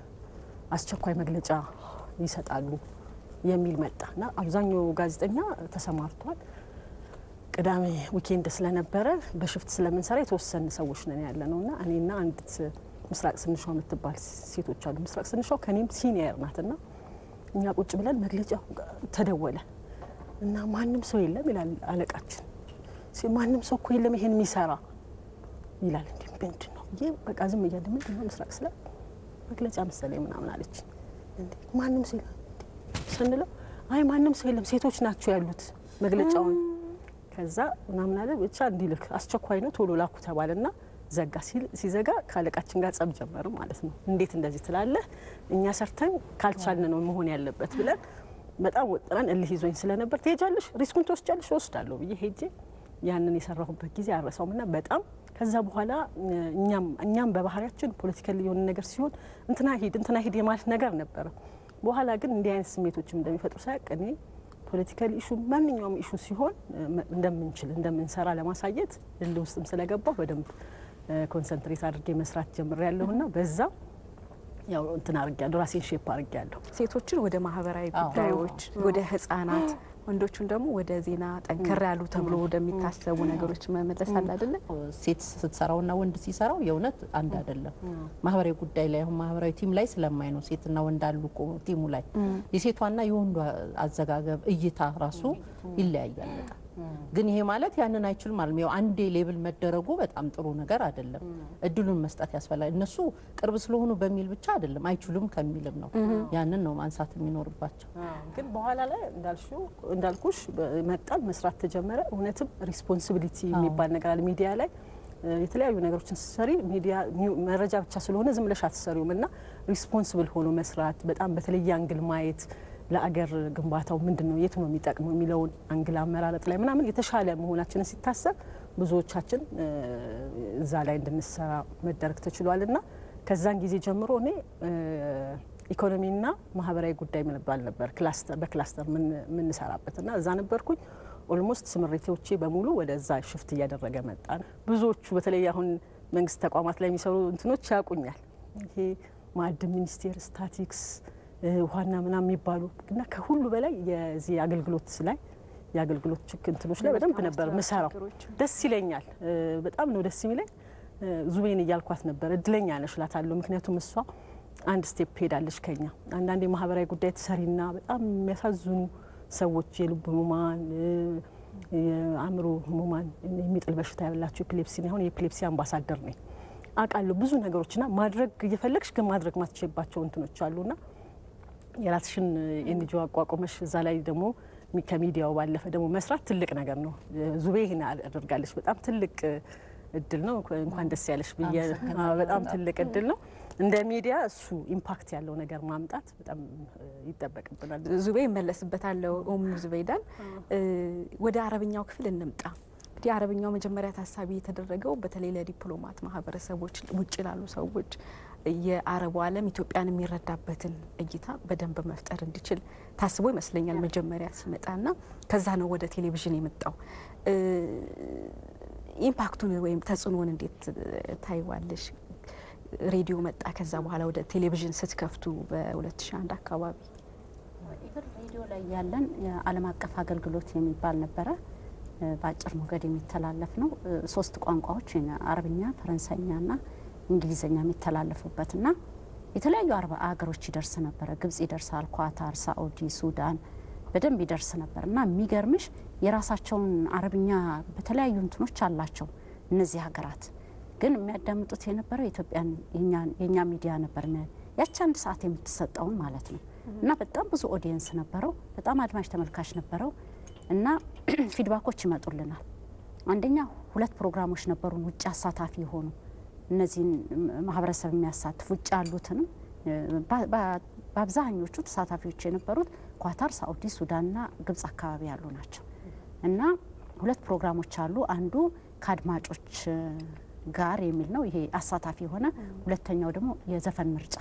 አስቸኳይ መግለጫ ይሰጣሉ የሚል መጣ እና አብዛኛው ጋዜጠኛ ተሰማርቷል። ቅዳሜ ዊኬንድ ስለነበረ በሽፍት ስለምንሰራ የተወሰኑ ሰዎች ነን ያለ ነው እና እኔና አንዲት ምስራቅ ስንሻው የምትባል ሴቶች አሉ። ምስራቅ ስንሻው ከኔም ሲኒየር ናት እና እኛ ቁጭ ብለን መግለጫ ተደወለ እና ማንም ሰው የለም ይላል አለቃችን። ሲ- ማንም ሰው እኮ የለም ይሄን የሚሰራ ይላል። እንዲ ምንድን ነው ይህ በቃ ዝም እያለ ምንድን ነው ምስራቅ ስለ መግለጫ መሰለኝ ምናምን አለች። እንዴ ማንም ሰው የለም እንዴ ስንለው አይ ማንም ሰው የለም ሴቶች ናቸው ያሉት መግለጫውን ከዛ ምናምን አለ ብቻ እንዲልክ አስቸኳይ ነው ቶሎ ላኩ ተባለና ዘጋ። ሲል- ሲዘጋ ከአለቃችን ጋር ጸብ ጀመር ማለት ነው። እንዴት እንደዚህ ትላለህ? እኛ ሰርተን ካልቻልን ነው መሆን ያለበት ብለን በጣም ወጥረን እልህ ይዞኝ ስለነበር ትሄጃለሽ፣ ሪስኩን ትወስጃለሽ፣ እወስዳለሁ ብዬ ሄጄ ያንን የሰራሁበት ጊዜ አረሳውም እና በጣም ከዛ በኋላ እ፣ እኛም እኛም በባህሪያችን ፖለቲካሊ የሆነ ነገር ሲሆን እንትና ሂድ እንትና ሂድ የማለት ነገር ነበረ። በኋላ ግን እንዲህ አይነት ስሜቶችም እንደሚፈጥሩ ሳያቅ እኔ ፖለቲካል ኢሹ ማንኛውም ኢሹ ሲሆን እ፣ መ- እንደምንችል እንደምንሰራ ለማሳየት እልህ ውስጥም ስለገባሁ በደንብ ኮንሰንትሬት አድርጌ መስራት ጀምሬያለሁና በዛ ያው እንትን አድርጌያለሁ ራሴን ሼፕ አድርጌያለሁ። ሴቶችን ወደ ማህበራዊ አዎ። ጉዳዮች፣ ወደ ህጻናት፣ ወንዶቹን ደግሞ ወደ ዜና ጠንከር ያሉ ተብሎ ወደሚታሰቡ ነገሮች መመለስ አለ አይደለ? ሴት ስትሰራውና ወንድ ሲሰራው የእውነት አንድ አይደለም። ማህበራዊ ጉዳይ ላይ አሁን ማህበራዊ ቲም ላይ ስለማይ ነው ሴትና ወንድ አሉ እኮ ቲሙ ላይ የሴቷና የወንዱ አዘጋገብ እይታ ራሱ ይለያያል በጣም። ግን ይሄ ማለት ያንን አይችልም ማለት ነው። ያው አንዴ ሌብል መደረጉ በጣም ጥሩ ነገር አይደለም። እድሉን መስጠት ያስፈልጋል። እነሱ ቅርብ ስለሆኑ በሚል ብቻ አይደለም አይችሉም ከሚልም ነው። ያንን ነው ማንሳት የሚኖርባቸው። ግን በኋላ ላይ እንዳልሽው እንዳልኩሽ መጣል መስራት ተጀመረ። እውነትም ሪስፖንሲቢሊቲ የሚባል ነገር አለ ሚዲያ ላይ እ፣ የተለያዩ ነገሮችን ስትሰሪ ሚዲያ ኒው- መረጃ ብቻ ስለሆነ ዝም ብለሽ አትሰሪውም እና ሪስፖንስብል ሆኖ መስራት በጣም በተለየ አንግል ማየት ለአገር ግንባታው ምንድን ነው የት ነው የሚጠቅመው የሚለውን አንግል አመራረጥ ላይ ምናምን የተሻለ መሆናችንን ሲታሰብ ብዙዎቻችን እ፣ እዛ ላይ እንድንሰራ መደረግ ተችሏል እና ከዛን ጊዜ ጀምሮ እኔ እ፣ ኢኮኖሚና ማህበራዊ ጉዳይ ምንባል ነበር ክላስተር በክላስተር የምንሰራበት እና እዛ ነበርኩኝ። ኦልሞስት ስምሪቶቼ በሙሉ ወደዛ ሽፍት እያደረገ መጣን። ብዙዎቹ በተለይ አሁን መንግስት ተቋማት ላይ የሚሰሩ እንትኖች ያውቁኛል። ይሄ ማዕድን ሚኒስቴር፣ ስታቲክስ፣ እ፣ ውሃና ምናምን የሚባሉ እና ከሁሉ በላይ የዚህ አገልግሎት ላይ የአገልግሎት ችክ እንትኖች ላይ በደንብ ነበር ምሰራው። ደስ ይለኛል። እ፣ በጣም ነው ደስ የሚለኝ። እ፣ ዙቤን እያልኳት ነበር እድለኛ ነሽ እላታለሁ። ምክንያቱም እሷ አንድ ስቴፕ ሄዳለች ከኛ። አንዳንድ የማህበራዊ ጉዳይ ትሰሪና በጣም የሚያሳዝኑ ሰዎች የልብ ህሙማን እ፣ የአእምሮ ህሙማን የሚጥል በሽታ ያላቸው ኤፒሌፕሲ አሁን የኤፒሌፕሲ አምባሳደር ነኝ አውቃለሁ ብዙ ነገሮችና ማድረግ እየፈለግሽ ግን ማድረግ ማትችልባቸው እንትኖች አሉና የራስሽን ኤንጂኦ አቋቁመሽ እዛ ላይ ደግሞ ሚ- ከሚዲያው ባለፈ ደግሞ መስራት ትልቅ ነገር ነው። ዙቤ ይህን አድርጋለች። በጣም ትልቅ እድል ነው። እንኳን ደስ ያለሽ ብዬ አዎ፣ በጣም ትልቅ እድል ነው። እንደ ሚዲያ እሱ ኢምፓክት ያለው ነገር ማምጣት በጣም እ፣ ይጠበቅብናል። ዙቤ ይመለስበታለሁ። ኡም ዙበይዳን እ፣ ወደ አረብኛው ክፍል እንምጣ። እንግዲህ አረብኛው መጀመሪያ ታሳቢ የተደረገው በተለይ ለዲፕሎማት ማህበረሰቦች፣ ውጭ ላሉ ሰዎች የአረቡ ዓለም ኢትዮጵያን የሚረዳበትን እይታ በደንብ መፍጠር እንዲችል ታስቦ ይመስለኛል መጀመሪያ ሲመጣና ከዛ ነው ወደ ቴሌቪዥን የመጣው። እ፣ ኢምፓክቱን ወይም ተጽዕኖን እንዴት ታይዋለሽ? ሬዲዮ መጣ፣ ከዛ በኋላ ወደ ቴሌቪዥን ስትከፍቱ በ2001 አካባቢ ኢቨን ሬዲዮ ላይ ያለን የዓለም አቀፍ አገልግሎት የሚባል ነበረ። እ፣ በአጭር ሞገድ የሚተላለፍ ነው። እ፣ ሶስት ቋንቋዎች አረብኛ፣ ፈረንሳይኛና እንግሊዝኛ የሚተላለፉበትና የተለያዩ አረብ ሀገሮች ይደርስ ነበረ። ግብጽ ይደርሳል፣ ኳታር፣ ሳኡዲ፣ ሱዳን በደንብ ይደርስ ነበር እና የሚገርምሽ የራሳቸውን አረብኛ በተለያዩ እንትኖች አላቸው እነዚህ ሀገራት ግን የሚያዳምጡት የነበረው የኢትዮጵያን የእኛ ሚዲያ ነበር። ያቺ አንድ ሰዓት የምትሰጠውን ማለት ነው እና በጣም ብዙ ኦዲየንስ ነበረው። በጣም አድማጭ ተመልካች ነበረው እና ፊድባኮች ይመጡልናል። አንደኛ ሁለት ፕሮግራሞች ነበሩን ውጭ አሳታፊ የሆኑ እነዚህን ማህበረሰብ የሚያሳትፍ ውጭ ያሉትንም በ- በ- በአብዛኞቹ ተሳታፊዎች የነበሩት ኳታር፣ ሳኡዲ፣ ሱዳንና ግብጽ አካባቢ ያሉ ናቸው እና ሁለት ፕሮግራሞች አሉ። አንዱ ከአድማጮች ጋር የሚል ነው፣ ይሄ አሳታፊ የሆነ ሁለተኛው ደግሞ የዘፈን ምርጫ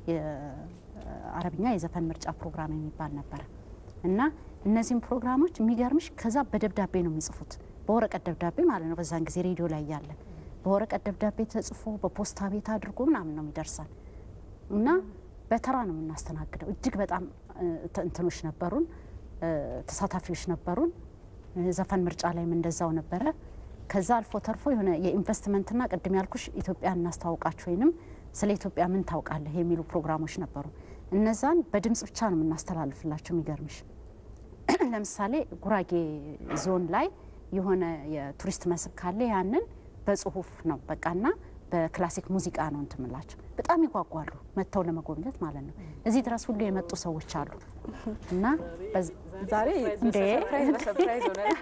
የአረብኛ የዘፈን ምርጫ ፕሮግራም የሚባል ነበረ እና እነዚህም ፕሮግራሞች የሚገርምሽ ከዛ በደብዳቤ ነው የሚጽፉት፣ በወረቀት ደብዳቤ ማለት ነው። በዛን ጊዜ ሬዲዮ ላይ ያለን በወረቀት ደብዳቤ ተጽፎ በፖስታ ቤት አድርጎ ምናምን ነው የሚደርሰን እና በተራ ነው የምናስተናግደው። እጅግ በጣም እ፣ ተ- እንትኖች ነበሩን እ፣ ተሳታፊዎች ነበሩን። እ፣ ዘፈን ምርጫ ላይም እንደዛው ነበረ። ከዛ አልፎ ተርፎ የሆነ የኢንቨስትመንትና ቅድም ያልኩሽ ኢትዮጵያ እናስተዋውቃችሁ ወይንም ስለ ኢትዮጵያ ምን ታውቃለህ የሚሉ ፕሮግራሞች ነበሩ። እነዛን በድምጽ ብቻ ነው የምናስተላልፍላቸው። የሚገርምሽ ለምሳሌ ጉራጌ ዞን ላይ የሆነ የቱሪስት መስህብ ካለ ያንን በጽሁፍ ነው በቃና በክላሲክ ሙዚቃ ነው እንትምላቸው። በጣም ይጓጓሉ መጥተው ለመጎብኘት ማለት ነው። እዚህ ድረስ ሁሉ የመጡ ሰዎች አሉ እና በዝ- ዛሬ እንዴ ሰርፕራይዝ በሰርፕራይዝ ሆነናል።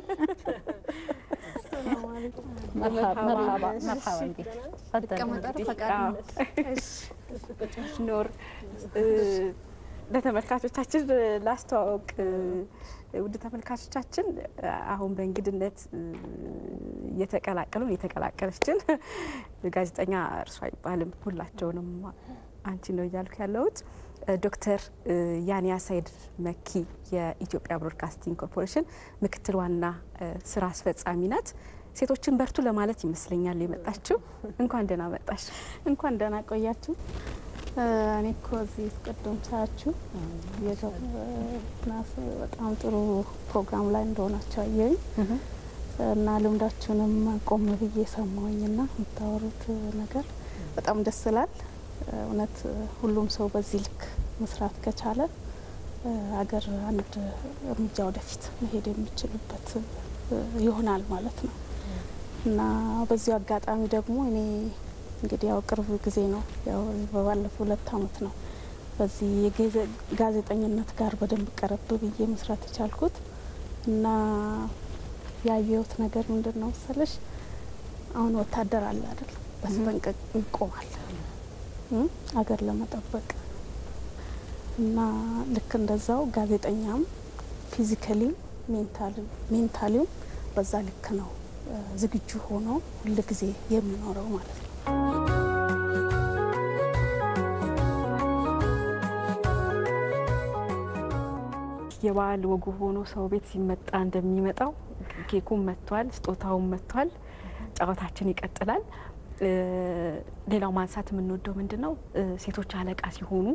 መርሃባ መርሃባ እንዴ ቀመጠር ፈቃድ ኖር እ፣ ለተመልካቾቻችን ላስተዋወቅ እ፣ ውድ ተመልካቾቻችን አሁን በእንግድነት እ፣ የተቀላቀሉን የተቀላቀለችን ጋዜጠኛ እርሷ አይባልም ሁላቸውንም አንቺ ነው እያልኩ ያለሁት እ፣ ዶክተር እ፣ ያንያ ሳይድ መኪ የኢትዮጵያ ብሮድካስቲንግ ኮርፖሬሽን ምክትል ዋና እ፣ ስራ አስፈጻሚ ናት። ሴቶችን በርቱ ለማለት ይመስለኛል የመጣችው። እንኳን ደህና መጣሽ። እንኳን ደህና ቆያችሁ። እ፣ እኔ እኮ እዚህ ቅድም ሳያችሁ ናስ በጣም ጥሩ ፕሮግራም ላይ እንደሆናቸው አየሁኝ እና ልምዳችሁንም ቆም ብዬ ሰማሁኝና የምታወሩት ነገር በጣም ደስ ይላል። እውነት ሁሉም ሰው በዚህ ልክ መስራት ከቻለ እ፣ ሀገር አንድ እርምጃ ወደፊት መሄድ የሚችልበት እ፣ ይሆናል ማለት ነው እና በዚሁ አጋጣሚ ደግሞ እኔ እንግዲህ ያው ቅርብ ጊዜ ነው ያው በባለፈው ሁለት አመት ነው በዚህ የጌዘ- ጋዜጠኝነት ጋር በደንብ ቀረብ ብዬ መስራት የቻልኩት እና ያየሁት ነገር ምንድን ነው መሰለሽ አሁን ወታደር አለ አይደል በስጠንቀቅ ይቆማል እም፣ አገር ለመጠበቅ እና ልክ እንደዛው ጋዜጠኛም ፊዚካሊም ሜንታሊም በዛ ልክ ነው እ፣ ዝግጁ ሆኖ ሁልጊዜ የሚኖረው ማለት ነው። የበዓል ወጉ ሆኖ ሰው ቤት ሲመጣ እንደሚመጣው ኬኩም መጥቷል፣ ስጦታውም መጥቷል። ጨዋታችን ይቀጥላል። እ፣ ሌላው ማንሳት የምንወደው ምንድን ነው እ፣ ሴቶች አለቃ ሲሆኑ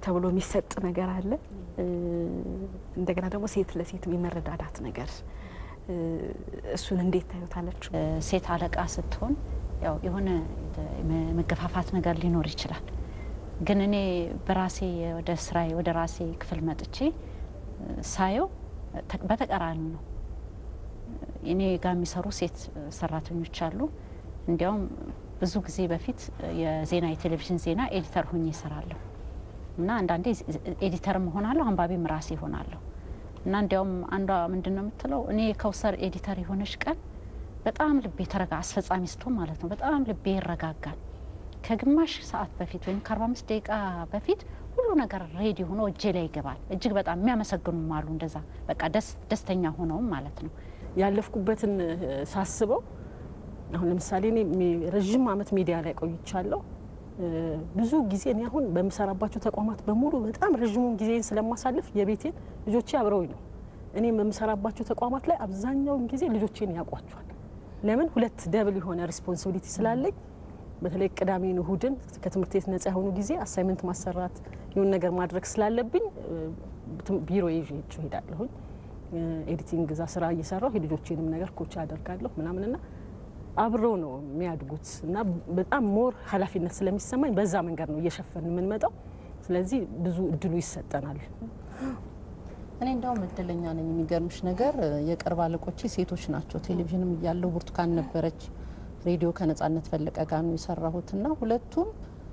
ተብሎ የሚሰጥ ነገር አለ። እንደገና ደግሞ ሴት ለሴት የመረዳዳት ነገር እሱን እንዴት ታዩታለች? ሴት አለቃ ስትሆን ያው የሆነ መገፋፋት ነገር ሊኖር ይችላል። ግን እኔ በራሴ ወደ ስራዬ ወደ ራሴ ክፍል መጥቼ ሳየው በተቃራኒ ነው። እኔ ጋር የሚሰሩ ሴት ሰራተኞች አሉ። እንዲያውም ብዙ ጊዜ በፊት የዜና የቴሌቪዥን ዜና ኤዲተር ሁኜ እሰራለሁ እና አንዳንዴ ኤዲተርም እሆናለሁ አንባቢም ራሴ እሆናለሁ እና እንዲያውም አንዷ ምንድን ነው የምትለው እኔ የከውሰር ኤዲተር የሆነች ቀን በጣም ልቤ ተረጋ አስፈጻሚ ስትሆን ማለት ነው በጣም ልቤ ይረጋጋል። ከግማሽ ሰዓት በፊት ወይም ከአርባ አምስት ደቂቃ በፊት ሁሉ ነገር ሬዲ ሆኖ እጄ ላይ ይገባል። እጅግ በጣም የሚያመሰግኑም አሉ እንደዛ በቃ ደስተኛ ሆነውም ማለት ነው። ያለፍኩበትን ሳስበው አሁን ለምሳሌ እኔ ረዥም ዓመት ሚዲያ ላይ ቆይቻለሁ። ብዙ ጊዜ እኔ አሁን በምሰራባቸው ተቋማት በሙሉ በጣም ረዥሙን ጊዜን ስለማሳልፍ የቤቴን ልጆቼ አብረውኝ ነው። እኔም በምሰራባቸው ተቋማት ላይ አብዛኛውን ጊዜ ልጆቼን ያውቋቸዋል። ለምን ሁለት ደብል የሆነ ሪስፖንሲቢሊቲ ስላለኝ በተለይ ቅዳሜን እሁድን ከትምህርት ቤት ነጻ የሆኑ ጊዜ አሳይመንት ማሰራት የሆነ ነገር ማድረግ ስላለብኝ ቢሮ ይዤ ሄዳለሁኝ። ኤዲቲንግ እዛ ስራ እየሰራሁ የልጆቼንም ነገር ኮች አደርጋለሁ ምናምንና አብረው ነው የሚያድጉት እና በጣም ሞር ኃላፊነት ስለሚሰማኝ በዛ መንገድ ነው እየሸፈን የምንመጣው። ስለዚህ ብዙ እድሉ ይሰጠናል። እኔ እንዲያውም እድለኛ ነኝ። የሚገርምሽ ነገር የቅርብ አለቆቼ ሴቶች ናቸው። ቴሌቪዥንም እያለው ብርቱካን ነበረች፣ ሬዲዮ ከነጻነት ፈለቀ ጋር ነው የሰራሁት እና ሁለቱም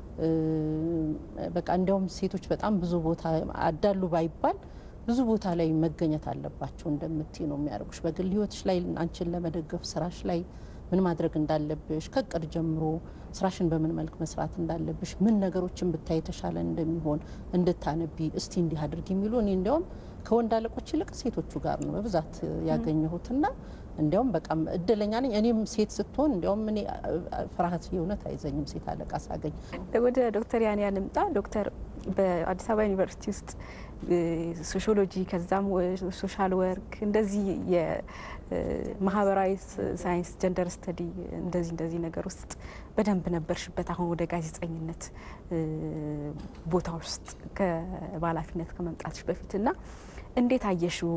በቃ እንዲያውም ሴቶች በጣም ብዙ ቦታ አዳሉ ባይባል ብዙ ቦታ ላይ መገኘት አለባቸው እንደምትይ ነው የሚያደርጉሽ። በግል ህይወትሽ ላይ አንቺን ለመደገፍ ስራሽ ላይ ምን ማድረግ እንዳለብሽ ከቅድ ጀምሮ ስራሽን በምን መልክ መስራት እንዳለብሽ ምን ነገሮችን ብታይ የተሻለ እንደሚሆን እንድታነቢ እስቲ እንዲህ አድርግ የሚሉ እኔ እንዲያውም ከወንድ አለቆች ይልቅ ሴቶቹ ጋር ነው በብዛት ያገኘሁትና እንዲያውም በቃም እድለኛ ነኝ። እኔም ሴት ስትሆን እንዲያውም እኔ ፍርሃት የእውነት አይዘኝም ሴት አለቃ ሳገኝ። ወደ ዶክተር ያንያ ልምጣ። ዶክተር በአዲስ አበባ ዩኒቨርሲቲ ውስጥ ሶሺዮሎጂ ከዛም ሶሻል ወርክ እንደዚህ የማህበራዊ ሳይንስ ጀንደር ስተዲ እንደዚህ እንደዚህ ነገር ውስጥ በደንብ ነበርሽበት። አሁን ወደ ጋዜጠኝነት ቦታ ውስጥ በኃላፊነት ከመምጣትሽ በፊት እና እንዴት አየሽው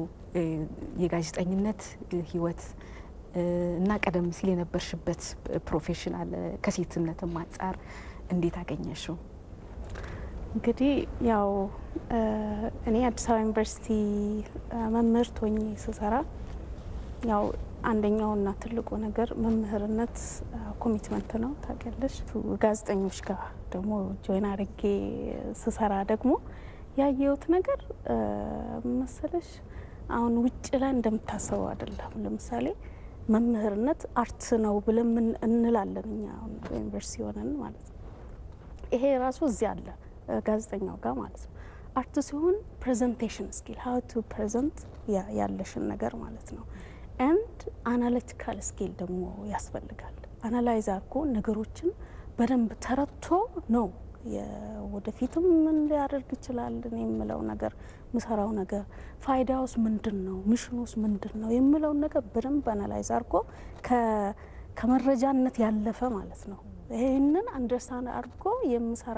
የጋዜጠኝነት ህይወት እና ቀደም ሲል የነበርሽበት ፕሮፌሽን አለ ከሴትነትም አንጻር እንዴት አገኘሽው? እንግዲህ ያው እኔ አዲስ አበባ ዩኒቨርሲቲ መምህርት ሆኜ ስሰራ ያው አንደኛውና ትልቁ ነገር መምህርነት ኮሚትመንት ነው ታውቂያለሽ። ጋዜጠኞች ጋር ደግሞ ጆይን አድርጌ ስሰራ ደግሞ ያየሁት ነገር መሰለሽ አሁን ውጭ ላይ እንደምታሰበው አይደለም። ለምሳሌ መምህርነት አርት ነው ብለን እንላለን እኛ አሁን በዩኒቨርሲቲ ሆነን ማለት ነው። ይሄ ራሱ እዚህ አለ ጋዜጠኛው ጋር ማለት ነው። አርት ሲሆን ፕሬዘንቴሽን ስኪል ሀው ቱ ፕሬዘንት ያለሽን ነገር ማለት ነው። ኤንድ አናሊቲካል ስኪል ደግሞ ያስፈልጋል። አናላይዝ አድርጎ ነገሮችን በደንብ ተረድቶ ነው ወደፊትም ምን ሊያደርግ ይችላል እኔ የምለው ነገር ምሰራው ነገር ፋይዳውስ ምንድን ነው፣ ሚሽኑስ ምንድን ነው የምለውን ነገር በደንብ አናላይዝ አድርጎ ከመረጃነት ያለፈ ማለት ነው። ይህንን አንደርስታንድ አድርጎ የምሰራ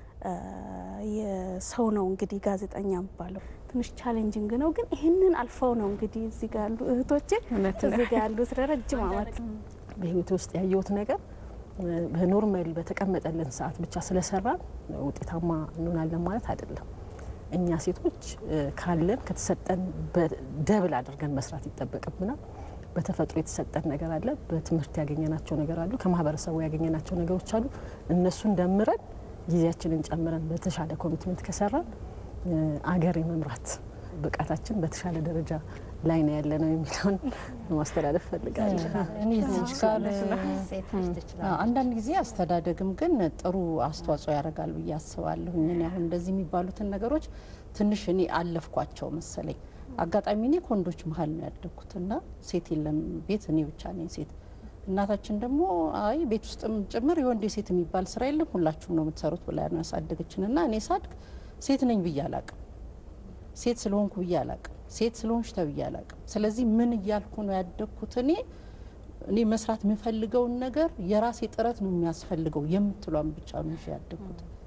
የሰው ነው እንግዲህ ጋዜጠኛ የሚባለው ትንሽ ቻሌንጂንግ ነው፣ ግን ይህንን አልፈው ነው እንግዲህ እዚህ ጋር ያሉ እህቶቼ እዚህ ጋር ያሉት ለረጅም ዓመት በህይወት ውስጥ ያየሁት ነገር በኖርማል በተቀመጠልን ሰዓት ብቻ ስለሰራ ውጤታማ እንሆናለን ማለት አይደለም። እኛ ሴቶች ካለን ከተሰጠን ደብል አድርገን መስራት ይጠበቅብናል። በተፈጥሮ የተሰጠን ነገር አለ፣ በትምህርት ያገኘናቸው ነገር አሉ፣ ከማህበረሰቡ ያገኘናቸው ነገሮች አሉ። እነሱን ደምረን ጊዜያችንን ጨምረን በተሻለ ኮሚትመንት ከሰራን አገር የመምራት ብቃታችን በተሻለ ደረጃ ላይ ነው ያለ ነው የሚለውን ማስተላለፍ ፈልጋለሁ። እኔ እዚች ጋር አንዳንድ ጊዜ አስተዳደግም ግን ጥሩ አስተዋጽኦ ያደርጋል ብዬ አስባለሁ። እኔ አሁን እንደዚህ የሚባሉትን ነገሮች ትንሽ እኔ አለፍኳቸው መሰለኝ። አጋጣሚ እኔ ከወንዶች መሀል ነው ያደግኩት እና ሴት የለም ቤት እኔ ብቻ ነኝ ሴት። እናታችን ደግሞ አይ ቤት ውስጥም ጭምር የወንድ የሴት የሚባል ስራ የለም ሁላችሁም ነው የምትሰሩት ብላ ነው ያሳደገችን እና እኔ ሳድግ ሴት ነኝ ብዬ አላቅም፣ ሴት ስለሆንኩ ብዬ አላቅም፣ ሴት ስለሆንሽ ተብዬ አላቅም። ስለዚህ ምን እያልኩ ነው ያደግኩት? እኔ እኔ መስራት የምፈልገውን ነገር የራሴ ጥረት ነው የሚያስፈልገው የምትሏን ብቻ ነው ይዤ ያደግኩት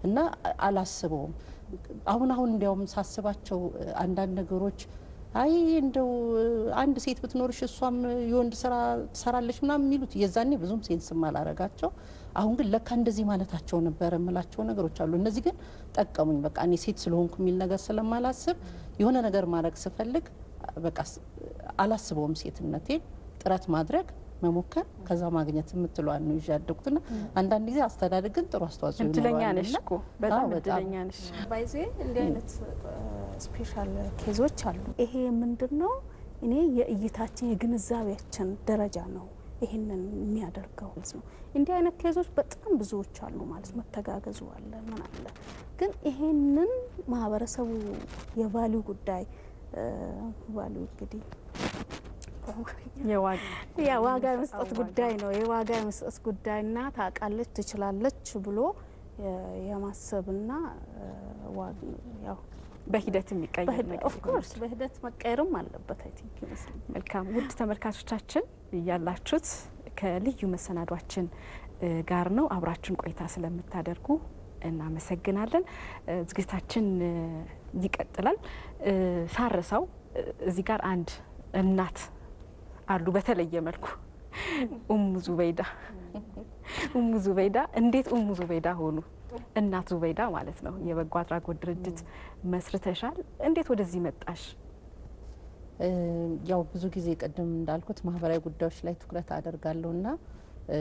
እና አላስበውም። አሁን አሁን እንዲያውም ሳስባቸው አንዳንድ ነገሮች አይ እንደው አንድ ሴት ብትኖርሽ እሷም የወንድ ስራ ትሰራለች ምናምን የሚሉት የዛኔ ብዙም ሴንስም አላረጋቸው። አሁን ግን ለካ እንደዚህ ማለታቸው ነበረ የምላቸው ነገሮች አሉ። እነዚህ ግን ጠቀሙኝ። በቃ እኔ ሴት ስለሆንኩ የሚል ነገር ስለማላስብ የሆነ ነገር ማድረግ ስፈልግ በቃ አላስበውም ሴትነቴን ጥረት ማድረግ መሞከር ከዛ ማግኘት የምትለዋን ነው ይዤ ያደጉትና አንዳንድ ጊዜ አስተዳደግ ግን ጥሩ አስተዋጽኦ እድለኛ ይኖረዋል ነሽ እና እኮ በጣም አዎ፣ በጣም። እድለኛ ነሽ። ባይዜ እንዲህ አይነት ስፔሻል ኬዞች አሉ። ይሄ ምንድን ነው? እኔ የእይታችን የግንዛቤያችን ደረጃ ነው ይህንን የሚያደርገው ማለት ነው። እንዲህ አይነት ኬዞች በጣም ብዙዎች አሉ ማለት ነው። መተጋገዙ አለ ምን አለ። ግን ይሄንን ማህበረሰቡ የቫሊዩ ጉዳይ ቫሊዩ እንግዲህ የዋጋ ያ ዋጋ የመስጠት ጉዳይ ነው። የዋጋ የመስጠት ጉዳይና ታውቃለች፣ ትችላለች ብሎ የ- የማሰብና ዋ- ያው በሂደት የሚቀየር ነገር ኦፍኮርስ በሂደት መቀየርም አለበት። አይ ቲንክ ይመስለኛል። መልካም ውድ ተመልካቾቻችን ያላችሁት ከልዩ መሰናዷችን እ, ጋር ነው። አብራችን ቆይታ ስለምታደርጉ እናመሰግናለን። እ, ዝግጅታችን እ, ይቀጥላል። እ, ሳረሳው እ, እዚህ ጋር አንድ እናት አሉ በተለየ መልኩ ኡሙ ዙበይዳ ኡሙ ዙበይዳ እንዴት ኡሙ ዙበይዳ ሆኑ? እናት ዙበይዳ ማለት ነው። የበጎ አድራጎት ድርጅት መስርተሻል። እንዴት ወደዚህ መጣሽ? እ፣ ያው ብዙ ጊዜ ቅድም እንዳልኩት ማህበራዊ ጉዳዮች ላይ ትኩረት አደርጋለሁ እና እ፣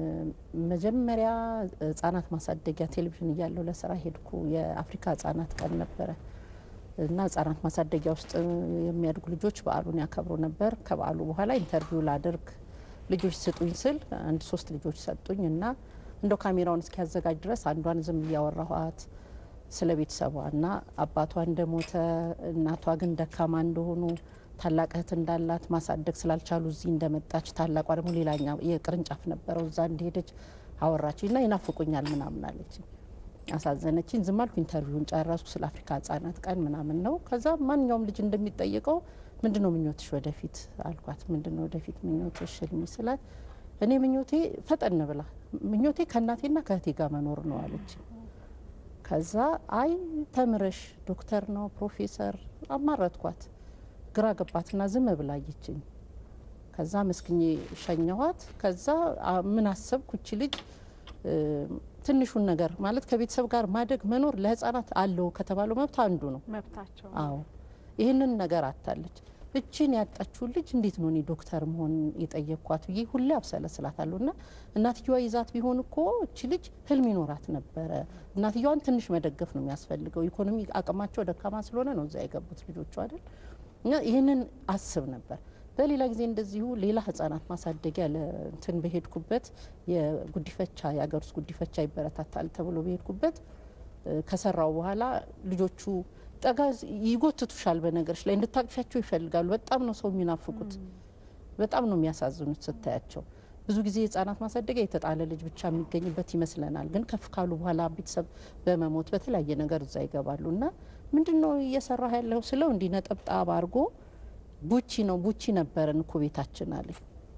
መጀመሪያ ህጻናት ማሳደጊያ ቴሌቪዥን እያለሁ ለስራ ሄድኩ። የአፍሪካ ህጻናት ቀን ነበረ እና ህጻናት ማሳደጊያ ውስጥ የሚያድጉ ልጆች በዓሉን ያከብሩ ነበር። ከበዓሉ በኋላ ኢንተርቪው ላደርግ ልጆች ስጡኝ ስል አንድ ሶስት ልጆች ሰጡኝ እና እንደው ካሜራውን እስኪያዘጋጅ ድረስ አንዷን ዝም እያወራኋት ስለ ቤተሰቧ እና አባቷ እንደሞተ እናቷ ግን ደካማ እንደሆኑ ታላቅ እህት እንዳላት ማሳደግ ስላልቻሉ እዚህ እንደመጣች ታላቋ ደግሞ ሌላኛ የቅርንጫፍ ነበረው እዛ እንደሄደች አወራች እና ይናፍቁኛል ምናምን አለችኝ። አሳዘነችኝ። ዝም አልኩ። ኢንተርቪውን ጨረስኩ። ስለ አፍሪካ ህጻናት ቀን ምናምን ነው። ከዛ ማንኛውም ልጅ እንደሚጠይቀው ምንድን ነው ምኞትሽ ወደፊት አልኳት። ምንድን ነው ወደፊት ምኞትሽ ህልሚ ስላት እኔ ምኞቴ ፈጠን ብላ ምኞቴ ከእናቴና ከእህቴ ጋር መኖር ነው አለች። ከዛ አይ ተምረሽ ዶክተር ነው ፕሮፌሰር አማረትኳት። ግራ ገባትና ዝም ብላ አየችኝ። ከዛ መስክኜ ሸኘኋት። ከዛ አ- ምን አሰብኩ እቺ ልጅ እ፣ ትንሹን ነገር ማለት ከቤተሰብ ጋር ማደግ መኖር ለህፃናት አለው ከተባለው መብት አንዱ ነው። መብታቸው አዎ ይህንን ነገር አታለች። እችን ያጣችውን ልጅ እንዴት ነው እኔ ዶክተር መሆን የጠየቅኳት ብዬ ሁሌ አብሰለስላታለሁ። እና እናትየዋ ይዛት ቢሆን እኮ እች ልጅ ህልም ይኖራት ነበረ። እናትየዋን ትንሽ መደገፍ ነው የሚያስፈልገው። ኢኮኖሚ አቅማቸው ደካማ ስለሆነ ነው እዛ የገቡት ልጆቹ አይደል። እና ይህንን አስብ ነበር። በሌላ ጊዜ እንደዚሁ ሌላ ህጻናት ማሳደጊያ ለእንትን በሄድኩበት የጉዲፈቻ የሀገር ውስጥ ጉዲፈቻ ይበረታታል ተብሎ በሄድኩበት እ፣ ከሰራው በኋላ ልጆቹ ጠጋ ይጎትቱሻል። በነገሮች ላይ እንድታቅፊያቸው ይፈልጋሉ። በጣም ነው ሰው የሚናፍቁት። በጣም ነው የሚያሳዝኑት ስታያቸው። ብዙ ጊዜ ህጻናት ማሳደጊያ የተጣለ ልጅ ብቻ የሚገኝበት ይመስለናል። ግን ከፍ ካሉ በኋላ ቤተሰብ በመሞት በተለያየ ነገር እዛ ይገባሉ እና ምንድን ነው እየሰራ ያለው ስለው እንዲህ ነጠብጣብ አድርጎ ቡቺ ነው ቡቺ ነበረን እኮ ቤታችን አለኝ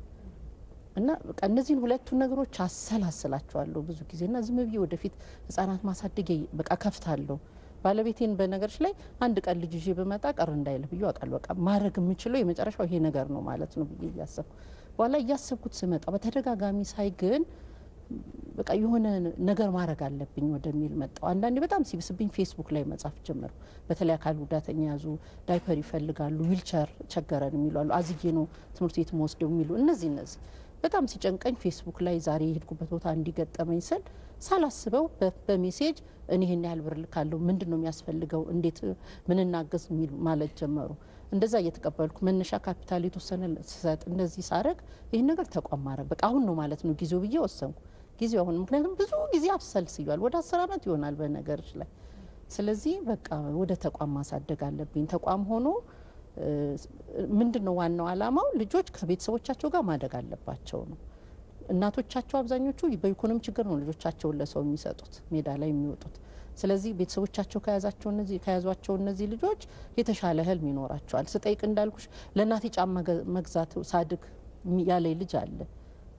እና በቃ እነዚህን ሁለቱን ነገሮች አሰላስላቸዋለሁ ብዙ ጊዜ እና ዝም ብዬ ወደፊት ህጻናት ማሳደጊያ በቃ ከፍታለሁ። ባለቤቴን በነገሮች ላይ አንድ ቀን ልጅ ይዤ ብመጣ ቀር እንዳይልህ ብዬ አውቃለሁ። በቃ ማድረግ የምችለው የመጨረሻው ይሄ ነገር ነው ማለት ነው ብዬ እያሰብኩ በኋላ እያሰብኩት ስመጣ በተደጋጋሚ ሳይ ግን በቃ የሆነ ነገር ማድረግ አለብኝ ወደሚል መጣው። አንዳንዴ በጣም ሲብስብኝ ፌስቡክ ላይ መጻፍ ጀመርኩ። በተለይ አካል ጉዳተኛ ያዙ ዳይፐር ይፈልጋሉ፣ ዊልቸር ቸገረን የሚሉ አሉ፣ አዝዬ ነው ትምህርት ቤት መወስደው የሚሉ እነዚህ እነዚህ በጣም ሲጨንቀኝ ፌስቡክ ላይ ዛሬ የሄድኩበት ቦታ እንዲገጠመኝ ስል ሳላስበው በ- በሜሴጅ እኔ ይህን ያህል ብር ልካለሁ፣ ምንድን ነው የሚያስፈልገው፣ እንዴት ምን እናገዝ የሚል ማለት ጀመሩ። እንደዛ እየተቀበልኩ መነሻ ካፒታል የተወሰነ ስሰጥ እንደዚህ ሳረግ ይህን ነገር ተቋም ማድረግ በቃ አሁን ነው ማለት ነው ጊዜው ብዬ ወሰንኩ። ጊዜው አሁን ምክንያቱም ብዙ ጊዜ አብሰልስያል ወደ አስር አመት ይሆናል በነገሮች ላይ ስለዚህ በቃ ወደ ተቋም ማሳደግ አለብኝ። ተቋም ሆኖ እ፣ ምንድን ነው ዋናው አላማው ልጆች ከቤተሰቦቻቸው ጋር ማደግ አለባቸው ነው። እናቶቻቸው አብዛኞቹ በኢኮኖሚ ችግር ነው ልጆቻቸውን ለሰው የሚሰጡት ሜዳ ላይ የሚወጡት። ስለዚህ ቤተሰቦቻቸው ከያዛቸው እነዚህ ከያዟቸው እነዚህ ልጆች የተሻለ ህልም ይኖራቸዋል። ስጠይቅ እንዳልኩሽ ለእናቴ ጫማ ገ- መግዛት ሳድግ የሚ- ያለኝ ልጅ አለ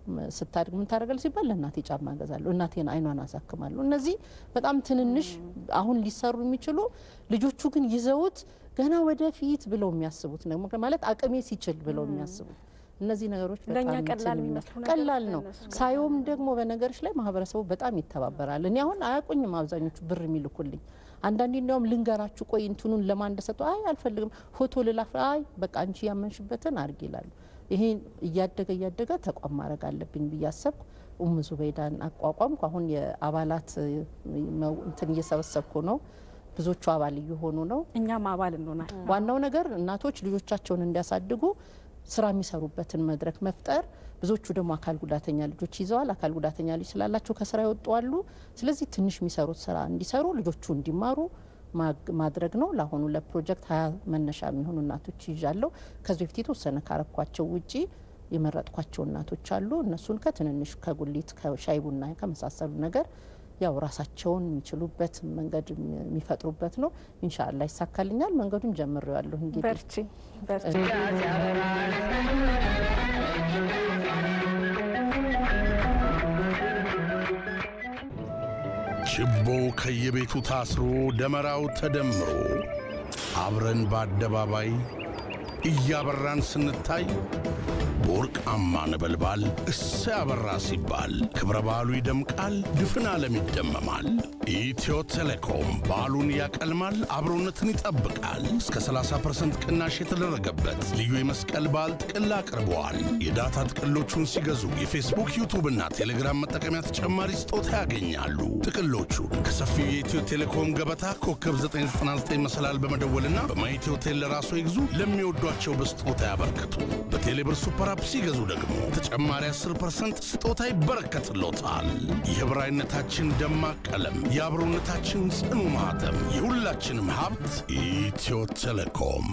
ስታድግ ምን ታደርጋለች ሲባል ለእናቴ ጫማ እገዛለሁ፣ እናቴን አይኗን አሳክማለሁ። እነዚህ በጣም ትንንሽ አሁን ሊሰሩ የሚችሉ ልጆቹ ግን ይዘውት ገና ወደፊት ብለው የሚያስቡት ነው ማለት አቅሜ ሲችል ብለው የሚያስቡት እነዚህ ነገሮች ለእኛ በጣም ቀላል እንትን የሚመስሉ ነገሮች ቀላል ነው። ለእነሱ ቀላል ሳየውም ደግሞ በነገሮች ላይ ማህበረሰቡ በጣም ይተባበራል። እኔ አሁን አያውቁኝም አብዛኞቹ ብር የሚልኩልኝ አንዳንዴ እንዲያውም ልንገራችሁ ቆይ እንትኑን ለማን እንደሰጡ አይ አልፈልግም ፎቶ ልላፍ አይ በቃ አንቺ ያመንሽበትን አድርግ ይላሉ። ይሄ እያደገ እያደገ ተቋም ማድረግ አለብኝ ብዬ አሰብኩ። ኡም ዙበይዳን አቋቋምኩ። አሁን የአባላት መው- እንትን እየሰበሰብኩ ነው። ብዙዎቹ አባል እየሆኑ ነው። እኛም አባል እንሆናል። ዋናው ነገር እናቶች ልጆቻቸውን እንዲያሳድጉ ስራ የሚሰሩበትን መድረክ መፍጠር። ብዙዎቹ ደግሞ አካል ጉዳተኛ ልጆች ይዘዋል። አካል ጉዳተኛ ልጅ ስላላቸው ከስራ ይወጡ አሉ። ስለዚህ ትንሽ የሚሰሩት ስራ እንዲሰሩ ልጆቹ እንዲማሩ ማግ- ማድረግ ነው። ለአሁኑ ለፕሮጀክት ሀያ መነሻ የሚሆኑ እናቶች ይዣለሁ። ከዚህ በፊት የተወሰነ ካረኳቸው ውጪ የመረጥኳቸው እናቶች አሉ። እነሱን ከትንንሽ ከጉሊት ከሻይ ቡና ከመሳሰሉ ነገር ያው ራሳቸውን የሚችሉበት መንገድ የሚፈጥሩበት ነው። ኢንሻአላ ይሳካልኛል። መንገዱን ጀምሬዋለሁ እንግዲህ በርቺ በርቺ። ችቦው ከየቤቱ ታስሮ ደመራው ተደምሮ አብረን በአደባባይ እያበራን ስንታይ በወርቃማ ነበልባል እሰይ አበራ ሲባል ክብረ በዓሉ ይደምቃል፣ ድፍን ዓለም ይደመማል። ኢትዮ ቴሌኮም በዓሉን ያቀልማል፣ አብሮነትን ይጠብቃል። እስከ 30% ቅናሽ የተደረገበት ልዩ የመስቀል በዓል ጥቅል አቅርበዋል። የዳታ ጥቅሎቹን ሲገዙ የፌስቡክ፣ ዩቱብ እና ቴሌግራም መጠቀሚያ ተጨማሪ ስጦታ ያገኛሉ። ጥቅሎቹን ከሰፊው የኢትዮ ቴሌኮም ገበታ ኮከብ 999 መሰላል በመደወልና በማኢትዮ ቴል ለራሱ ይግዙ፣ ለሚወዷቸው በስጦታ ያበርክቱ። በቴሌብር ሱፐር አፕ ሲገዙ ደግሞ ተጨማሪ 10% ስጦታ ይበረከትሎታል። የህብራዊነታችን ደማቅ ቀለም፣ የአብሮነታችን ጽኑ ማኅተም፣ የሁላችንም ሀብት ኢትዮ ቴሌኮም።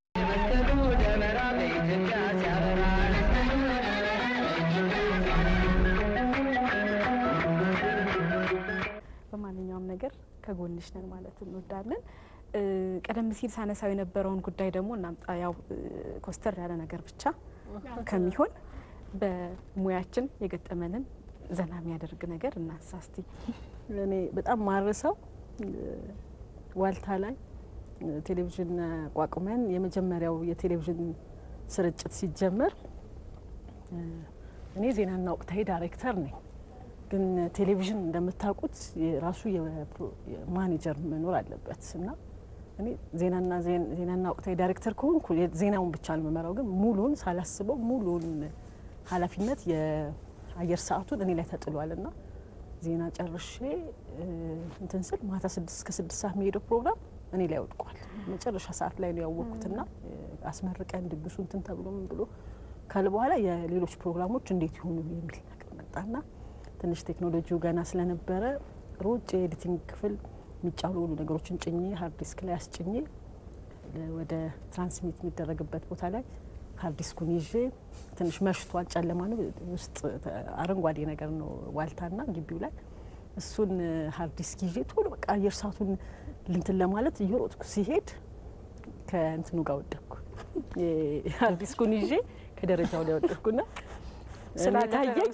በማንኛውም ነገር ከጎንሽ ነን ማለት እንወዳለን። እ፣ ቀደም ሲል ሳነሳው የነበረውን ጉዳይ ደግሞ እናምጣ። ያው እ፣ ኮስተር ያለ ነገር ብቻ ከሚሆን በሙያችን የገጠመንን ዘና የሚያደርግ ነገር እናንሳ እስቲ። እኔ በጣም ማርሰው ዋልታ ላይ እ፣ ቴሌቪዥን አቋቁመን የመጀመሪያው የቴሌቪዥን ስርጭት ሲጀመር እ፣ እኔ ዜናና ወቅታዊ ዳይሬክተር ነኝ። ግን ቴሌቪዥን እንደምታውቁት የራሱ የፕሮ- የማኔጀር መኖር አለበት እና እኔ ዜናና ዜን- ዜናና ወቅታዊ ዳይሬክተር ከሆንኩ የ- ዜናውን ብቻ ነው የምመራው። ግን ሙሉን ሳላስበው ሙሉን ኃላፊነት የአየር ሰዓቱን እኔ ላይ ተጥሏል እና ዜና ጨርሼ እ፣ እንትን ስል ማታ ስድስት እስከ ስድስት ሰዓት የሚሄደው ፕሮግራም እኔ ላይ ወድቋል። መጨረሻ ሰዓት ላይ ነው ያወቅኩትና እ፣ አስመርቀን ድግሱ እንትን ተብሎ ምን ብሎ ካለ በኋላ የሌሎች ፕሮግራሞች እንዴት ይሆኑ የሚል ነገር መጣና ትንሽ ቴክኖሎጂው ገና ስለነበረ ሮጭ የኤዲቲንግ ክፍል የሚጫሉ ሁሉ ነገሮችን ጭኜ ሀርድ ዲስክ ላይ አስጭኜ ለ- ወደ ትራንስሚት የሚደረግበት ቦታ ላይ ሀርድ ዲስኩን ይዤ ትንሽ መሽቷል፣ ጨለማ ነው። ውስጥ ተ- አረንጓዴ ነገር ነው ዋልታና ግቢው ላይ እሱን ሀርድ ዲስክ ይዤ ቶሎ በቃ አየር ሰዓቱን ልንትን ለማለት እየሮጥኩ ሲሄድ ከእንትኑ ጋር ወደቅኩ። ሀርድ ዲስኩን ይዤ ከደረጃው ላይ ወደቅኩና ስላልታየኝ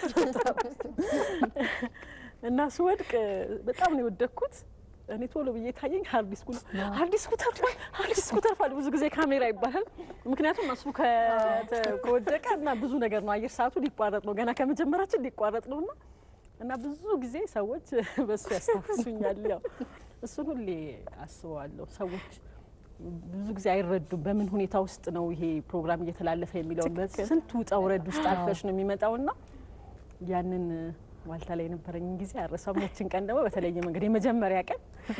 እና ስወድቅ በጣም ነው የወደቅኩት። እኔ ቶሎ ብዬ ታየኝ ሀርድ ዲስኩ ነው። ሀርድ ዲስኩ ተርፏል፣ ሀርድ ዲስኩ ተርፏል። ብዙ ጊዜ ካሜራ ይባላል። ምክንያቱም እሱ ከተ- ከወደቀ እና ብዙ ነገር ነው አየር ሰዓቱ ሊቋረጥ ነው፣ ገና ከመጀመራችን ሊቋረጥ ነው እና እና ብዙ ጊዜ ሰዎች በሱ ያስታውሱኛል። ያው እሱን ሁሌ አስበዋለሁ። ሰዎች ብዙ ጊዜ አይረዱም በምን ሁኔታ ውስጥ ነው ይሄ ፕሮግራም እየተላለፈ የሚለውን በስንት ውጣ ውረድ ውስጥ አልፈሽ ነው የሚመጣው እና ያንን ዋልታ ላይ የነበረኝን ጊዜ አረሳም። ያችን ቀን ደግሞ በተለየ መንገድ የመጀመሪያ ቀን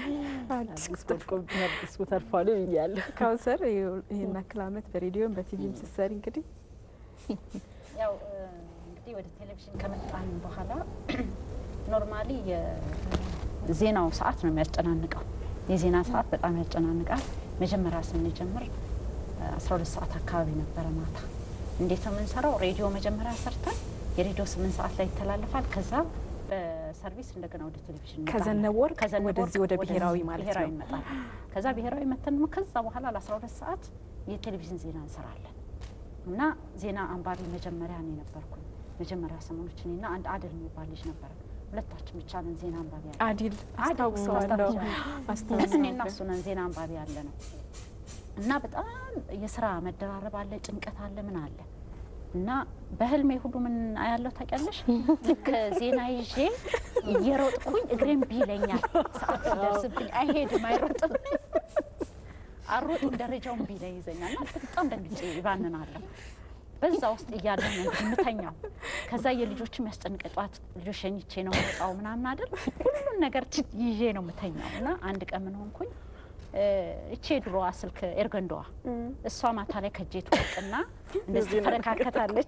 ዲስኩ ተርፏል ብያለሁ። ካውሰር ይህን ያክል ዓመት በሬዲዮም በቲቪም ስትሰሪ እንግዲህ ያው እ፣ እንግዲህ ወደ ቴሌቪዥን ከመጣን በኋላ ኖርማሊ የዜናው ሰዓት ነው የሚያጨናንቀው። የዜና ሰዓት በጣም ያጨናንቃል። መጀመሪያ ስንጀምር አስራ ሁለት ሰዓት አካባቢ ነበረ ማታ። እንዴት ነው የምንሰራው? ሬዲዮ መጀመሪያ ሰርተን የሬዲዮ ስምንት ሰዓት ላይ ይተላለፋል። ከዛ በሰርቪስ እንደገና ወደ ቴሌቪዥን እንመጣለን። ከዘነበ ወርቅ ከዘነበ ወደዚህ ወደ ወርቅ ብሔራዊ ማለት ብሔራዊ ነው። እንመጣለን። ከዛ ብሔራዊ መተን ደግሞ ከዛ በኋላ ለአስራ ሁለት ሰዓት የቴሌቪዥን ዜና እንሰራለን እና ዜና አንባቢ መጀመሪያ ነው የነበርኩኝ። መጀመሪያ ሰሞኖች እኔና አንድ አደል የሚባል ልጅ ነበረ። ሁለታችን ብቻ ነን ዜና አንባቢ ያለ አዲል አደል አስታውሰዋለሁ። እኔና አስታውሰዋለሁ። እሱ ነን ዜና አንባቢ ያለ ነው እና በጣም የስራ መደራረብ አለ፣ ጭንቀት አለ፣ ምን አለ እና በህልሜ ሁሉ ምን አያለው ታውቂያለሽ? ልክ ዜና ይዤ እየሮጥኩኝ እግሬም ቢለኛል ሰዓት ሲደርስብኝ አይሄድም አይሮጥም አሮጥም ደረጃውን ቢለኝ ይዘኛል እና በጣም ደንግጬ ይባንናለሁ። በዛ ውስጥ እያለ ነው እንግዲህ የምተኛው። ከዛ የልጆች የሚያስጨንቀ ጠዋት ልጆች ሸኝቼ ነው የምወጣው ምናምን አይደል ሁሉን ነገር ች- ይዤ ነው የምተኛው እና አንድ ቀን ምን ሆንኩኝ እ፣ እቼ ድሮዋ ስልክ ኤርገንዶዋ እሷ ማታ ላይ ከእጄ ትወድቅና እንደዚህ ትፈረካከታለች።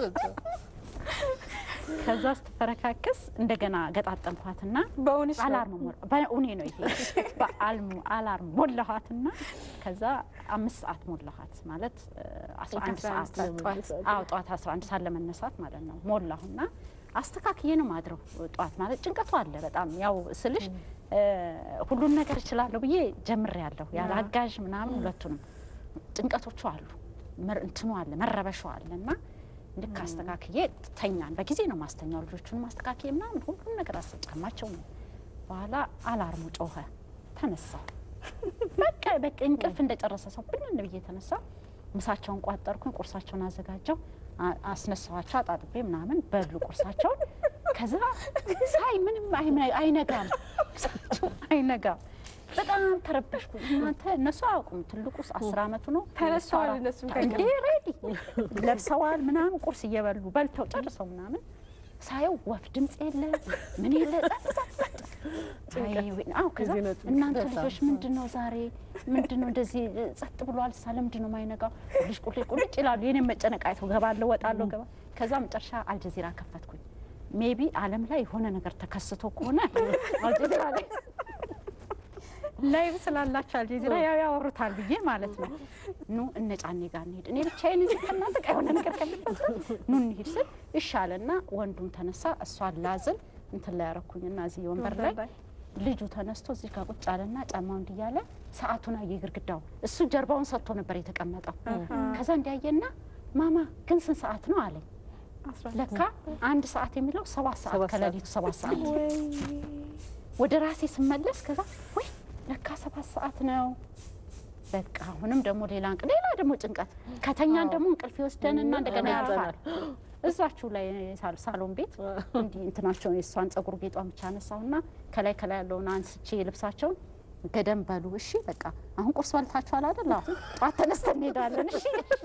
ከዛ ስትፈረካከስ እንደገና ገጣጠምኳትና በእውንሽ ነው? አላርም ሞላ በእውኔ ነው ይሄ በአልሙ አላርም ሞላኋትና ከዛ አምስት ሰዓት ሞላኋት ማለት እ፣ አስራ አንድ ሰዓት ጠዋት አዎ ጠዋት 11 ሰዓት ለመነሳት ማለት ነው። ሞላሁና አስተካክዬ ነው ማድረው። ጠዋት ማለት ጭንቀቱ አለ በጣም ያው ስልሽ እ፣ ሁሉን ነገር እችላለሁ ብዬ ጀምሬ ያለሁ ያለ አጋዥ ምናምን ሁለቱንም ጭንቀቶቹ አሉ መር- እንትኑ አለ መረበሹ አለ እና ልክ አስተካክዬ ተኛን። በጊዜ ነው ማስተኛው ልጆቹን አስተካክዬ ምናምን ሁሉን ነገር አስጫማቸው ነው። በኋላ አላርሙ ጮኸ። ተነሳው በቃ በቃ እንቅልፍ እንደጨረሰ ሰው ብንን ብዬ ተነሳ። ምሳቸውን ቋጠርኩኝ፣ ቁርሳቸውን አዘጋጀው፣ አ- አስነሳዋቸው፣ አጣጥቤ ምናምን በሉ ቁርሳቸውን። ከዛ ሳይ ምንም አይነ- አይነጋም፣ ቁርሳቸው አይነጋም። በጣም ተረበሽኩ። እናንተ እነሱ አያውቁም። ትልቁ አስር አመቱ ነው። ተነስተዋል እሷ- እነሱም እንዴ ሬዲ ለብሰዋል ምናምን ቁርስ እየበሉ በልተው ጨርሰው ምናምን ሳየው ወፍ ድምፅ የለ ምን የለ ጸጥ ጸጥ ጸጥ። አይ ወይ- አዎ ከዛ የዜና ጭንቀት እናንተ በጣም። ልጆች ምንድን ነው ዛሬ ምንድን ነው እንደዚህ ጸጥ ብሏል? ሳ ለምንድን ነው የማይነጋው? ቁልጭ ቁልጭ ቁልጭ ይላሉ። የኔም መጨነቅ አይተው ገባለሁ ወጣለሁ ገባ ከዛ መጨረሻ አልጀዚራ ከፈትኩኝ። ሜቢ ዓለም ላይ የሆነ ነገር ተከስቶ ከሆነ አልጀዚራ ላይ ላይቭ ስላላቸው አልጀዚራ ያው ያወሩታል ብዬ ማለት ነው። ኑ እነ ጫኔ ጋር እንሂድ፣ እኔ ብቻዬን እንጂ ከእናንተ ጋር የሆነ ነገር ከሚፈጠር ኑ እንሂድ ስል ይሻለና ወንዱም ተነሳ፣ እሷን ላዝል እንትን ላይ ያረኩኝና እዚህ ወንበር ላይ ልጁ ተነስቶ እዚህ ጋር ቁጭ አለና ጫማው እንዲያለ ሰዓቱን አየ ግድግዳው። እሱ ጀርባውን ሰጥቶ ነበር የተቀመጠው። ከዛ እንዲያየና ማማ ግን ስንት ሰዓት ነው አለኝ። ለካ አንድ ሰዓት የሚለው ሰባት ሰዓት ሰባት ሰዓት። ከሌሊቱ ሰባት ሰዓት ወደ ራሴ ስመለስ ከዛ ወይ ለካ ሰባት ሰዓት ነው። በቃ አሁንም ደግሞ ሌላ እንቅ ሌላ ደግሞ ጭንቀት ከተኛን ደግሞ እንቅልፍ ይወስደንና እንደገና ያርፋል። እዛችሁ ላይ ሳል- ሳሎን ቤት እንዲህ እንትናቸውን የእሷን ጸጉር ጌጧን ብቻ አነሳሁና ከላይ ከላይ ያለውን አንስቼ ልብሳቸውን ገደም በሉ እሺ፣ በቃ አሁን ቁርስ በልታችኋል አይደል? አዎ። ጠዋት ተነስተን እንሄዳለን። እሺ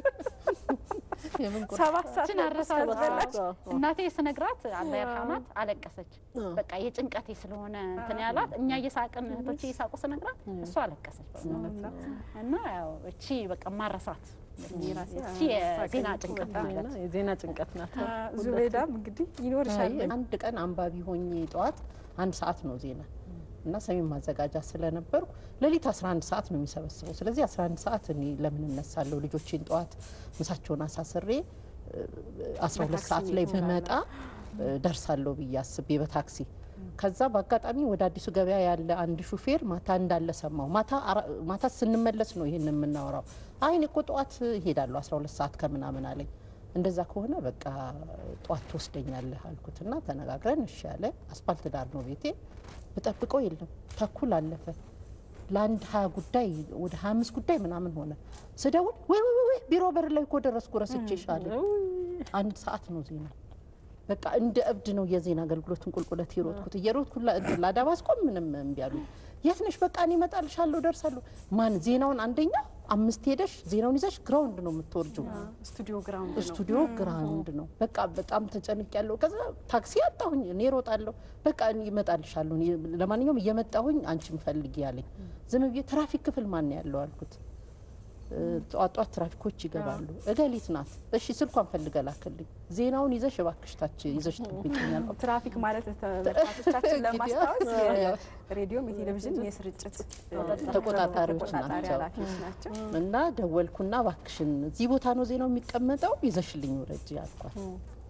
የምን ቁርስ? ሰባት ሰዓት ችን አረሳች አዎ። እናቴ ስነግራት አላህ ይርሐማት አለቀሰች። በቃ የጭንቀቴ ስለሆነ እንትን ያላት እኛ እየሳቅን እህቶቼ እየሳቁ ስነግራት እሷ አለቀሰች በእውነት እና ያው እቺ በቃ ማረሳት እቺ የዜና ጭንቀት ማለት ዜና የዜና ጭንቀት ናት። ዙቤዳም እንግዲህ ይኖርሻል። አይ አንድ ቀን አንባቢ ሆኜ ጠዋት አንድ ሰዓት ነው ዜና እና ሰሜን ማዘጋጃ ስለነበርኩ ሌሊት 11 ሰዓት ነው የሚሰበስበው። ስለዚህ 11 ሰዓት እኔ ለምን እነሳለሁ? ልጆቼን ጠዋት ምሳቸውን አሳስሬ እ፣ 12 ሰዓት ላይ ብመጣ እ፣ ደርሳለሁ ብዬ አስቤ በታክሲ ከዛ በአጋጣሚ ወደ አዲሱ ገበያ ያለ አንድ ሹፌር ማታ እንዳለ ሰማው። ማታ አራ- ማታ ስንመለስ ነው ይሄን የምናወራው። አይ እኔ እኮ ጠዋት እሄዳለሁ 12 ሰዓት ከምናምን አለኝ። እንደዛ ከሆነ በቃ ጠዋት ትወስደኛለህ አልኩትና ተነጋግረን እሺ ያለ አስፓልት ዳር ነው ቤቴ። ብጠብቀው የለም ተኩል አለፈ። ለአንድ ሀያ ጉዳይ ወደ ሀያ አምስት ጉዳይ ምናምን ሆነ። ስደውል ወይ ወይ ወይ ቢሮ በር ላይ እኮ ደረስኩ ረስቼሻለ። አንድ ሰዓት ነው ዜና። በቃ እንደ እብድ ነው የዜና አገልግሎትን ቁልቁለት የሮጥኩት እየሮጥኩ ላ- እንትን ላዳባ አስቆም ምንም እምቢ አሉኝ። የት ነሽ? በቃ እኔ እመጣልሻለሁ ደርሳለሁ። ማን ዜናውን አንደኛ አምስት ሄደሽ ዜናውን ይዘሽ ግራውንድ ነው የምትወርጁ ስቱዲዮ ግራውንድ ነው። ስቱዲዮ ግራውንድ ነው። በቃ በጣም ተጨንቅ ያለው። ከዛ ታክሲ አጣሁኝ፣ እኔ ሮጣለሁ። በቃ እኔ እመጣልሻለሁ፣ እኔ ለማንኛውም እየመጣሁኝ አንቺን ፈልጊ ያለኝ። ዝም ብዬ ትራፊክ ክፍል ማን ነው ያለው አልኩት። እ፣ ጠዋት ጠዋት ትራፊኮች ይገባሉ። እገሊት ናት። እሺ ስልኳን ፈልገ ላክልኝ። ዜናውን ይዘሽ እባክሽ ታች ይዘሽ ጠብቂኛል። ትራፊክ ማለት ተመልካቾቻችን ለማስታወስ የሬዲዮም የቴሌቪዥን የስርጭት ተቆጣጣሪዎች ተቆጣጣሪ ናቸው። ኃላፊዎች ናቸው። እና ደወልኩና እባክሽን እዚህ ቦታ ነው ዜናው የሚቀመጠው ይዘሽልኝ ውረጅ አልኳት።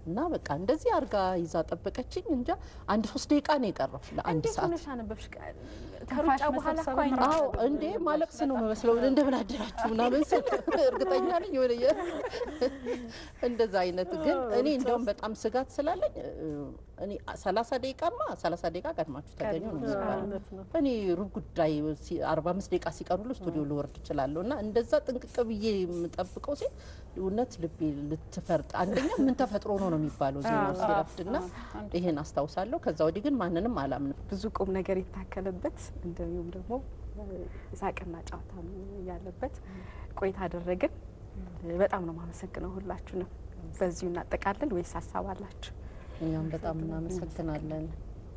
እና በቃ እንደዚህ አርጋ ይዛ ጠበቀችኝ። እንጃ አንድ ሶስት ደቂቃ ነው የቀረው ለአንድ እንዴት ሰዓት ሆነሽ አነበብሽ? ከሩጫ በኋላ እኮ አይነ አዎ እንዴ ማለቅስ ነው መስለው እንደምን አደራችሁ ምናምን ስል እርግጠኛ ነኝ የሆነ የ- እንደዛ አይነት ግን እኔ እንደውም በጣም ስጋት ስላለኝ እ፣ እኔ ሰላሳ ደቂቃማ ሰላሳ ደቂቃ ቀድማችሁ ተገኙ ነው የሚባለው። እኔ ሩብ ጉዳይ ሲ- አርባ አምስት ደቂቃ ሲቀሩ ስቱዲዮ ልወርድ እችላለሁ እና እንደዛ ጥንቅቅ ብዬ የምጠብቀው ሴት እውነት ልቤ ልትፈርጥ አንደኛ ምን ተፈጥሮ ነው ነው የሚባለው ዜናው ሲረፍድ እና ይሄን አስታውሳለሁ። ከዛ ወዲህ ግን ማንንም አላምንም። ብዙ ቁም ነገር የታከለበት እንዲሁም ደግሞ ሳቅና ጨዋታ ያለበት ቆይታ አደረግን። በጣም ነው የማመሰግነው ሁላችሁንም። በዚሁ እናጠቃለን ወይስ ሀሳብ አላችሁ? እኛም በጣም እናመሰግናለን።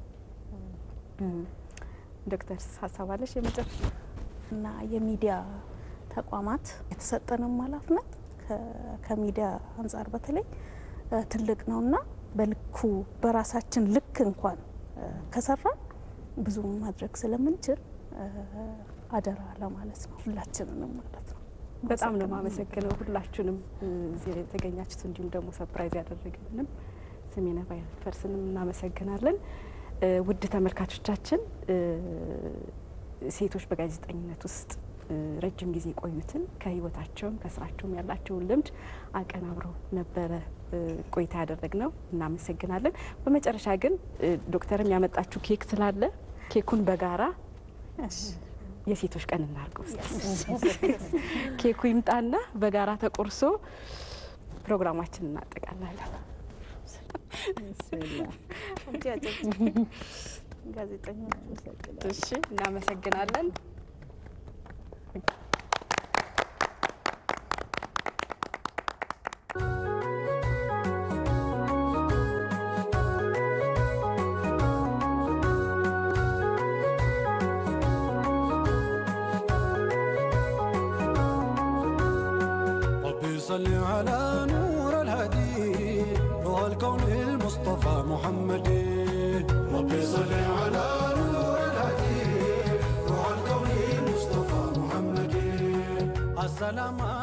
ዶክተር ሀሳብ አለሽ የመጨረሻ? እና የሚዲያ ተቋማት የተሰጠንም ኃላፊነት ከ- ከሚዲያ አንጻር በተለይ እ፣ ትልቅ ነውና በልኩ በራሳችን ልክ እንኳን እ፣ ከሰራን ብዙ ማድረግ ስለምንችል እ፣ አደራ ለማለት ነው ሁላችንንም ማለት ነው። በጣም ነው የማመሰግነው ሁላችሁንም እዚህ ላይ የተገኛችሁት እንዲሁም ደግሞ ሰርፕራይዝ ያደረግልንም ስሜነ ባይፈርስንም እናመሰግናለን። እ፣ ውድ ተመልካቾቻችን እ፣ ሴቶች በጋዜጠኝነት ውስጥ እ፣ ረጅም ጊዜ የቆዩትን ከህይወታቸውም ከስራቸውም ያላቸውን ልምድ አቀናብረው ነበረ እ፣ ቆይታ ያደረግነው። እናመሰግናለን። በመጨረሻ ግን እ፣ ዶክተርም ያመጣችሁ ኬክ ስላለ ኬኩን በጋራ የሴቶች ቀን እናድርገው እስቲ። ኬኩ ይምጣና በጋራ ተቆርሶ ፕሮግራማችን እናጠቃላለን። ጋዜጠኞች እሺ፣ እናመሰግናለን። ربي صل على نور الهدي روح الكون المصطفى محمد ربي صل على نور الهدي روح الكون المصطفى محمد السلام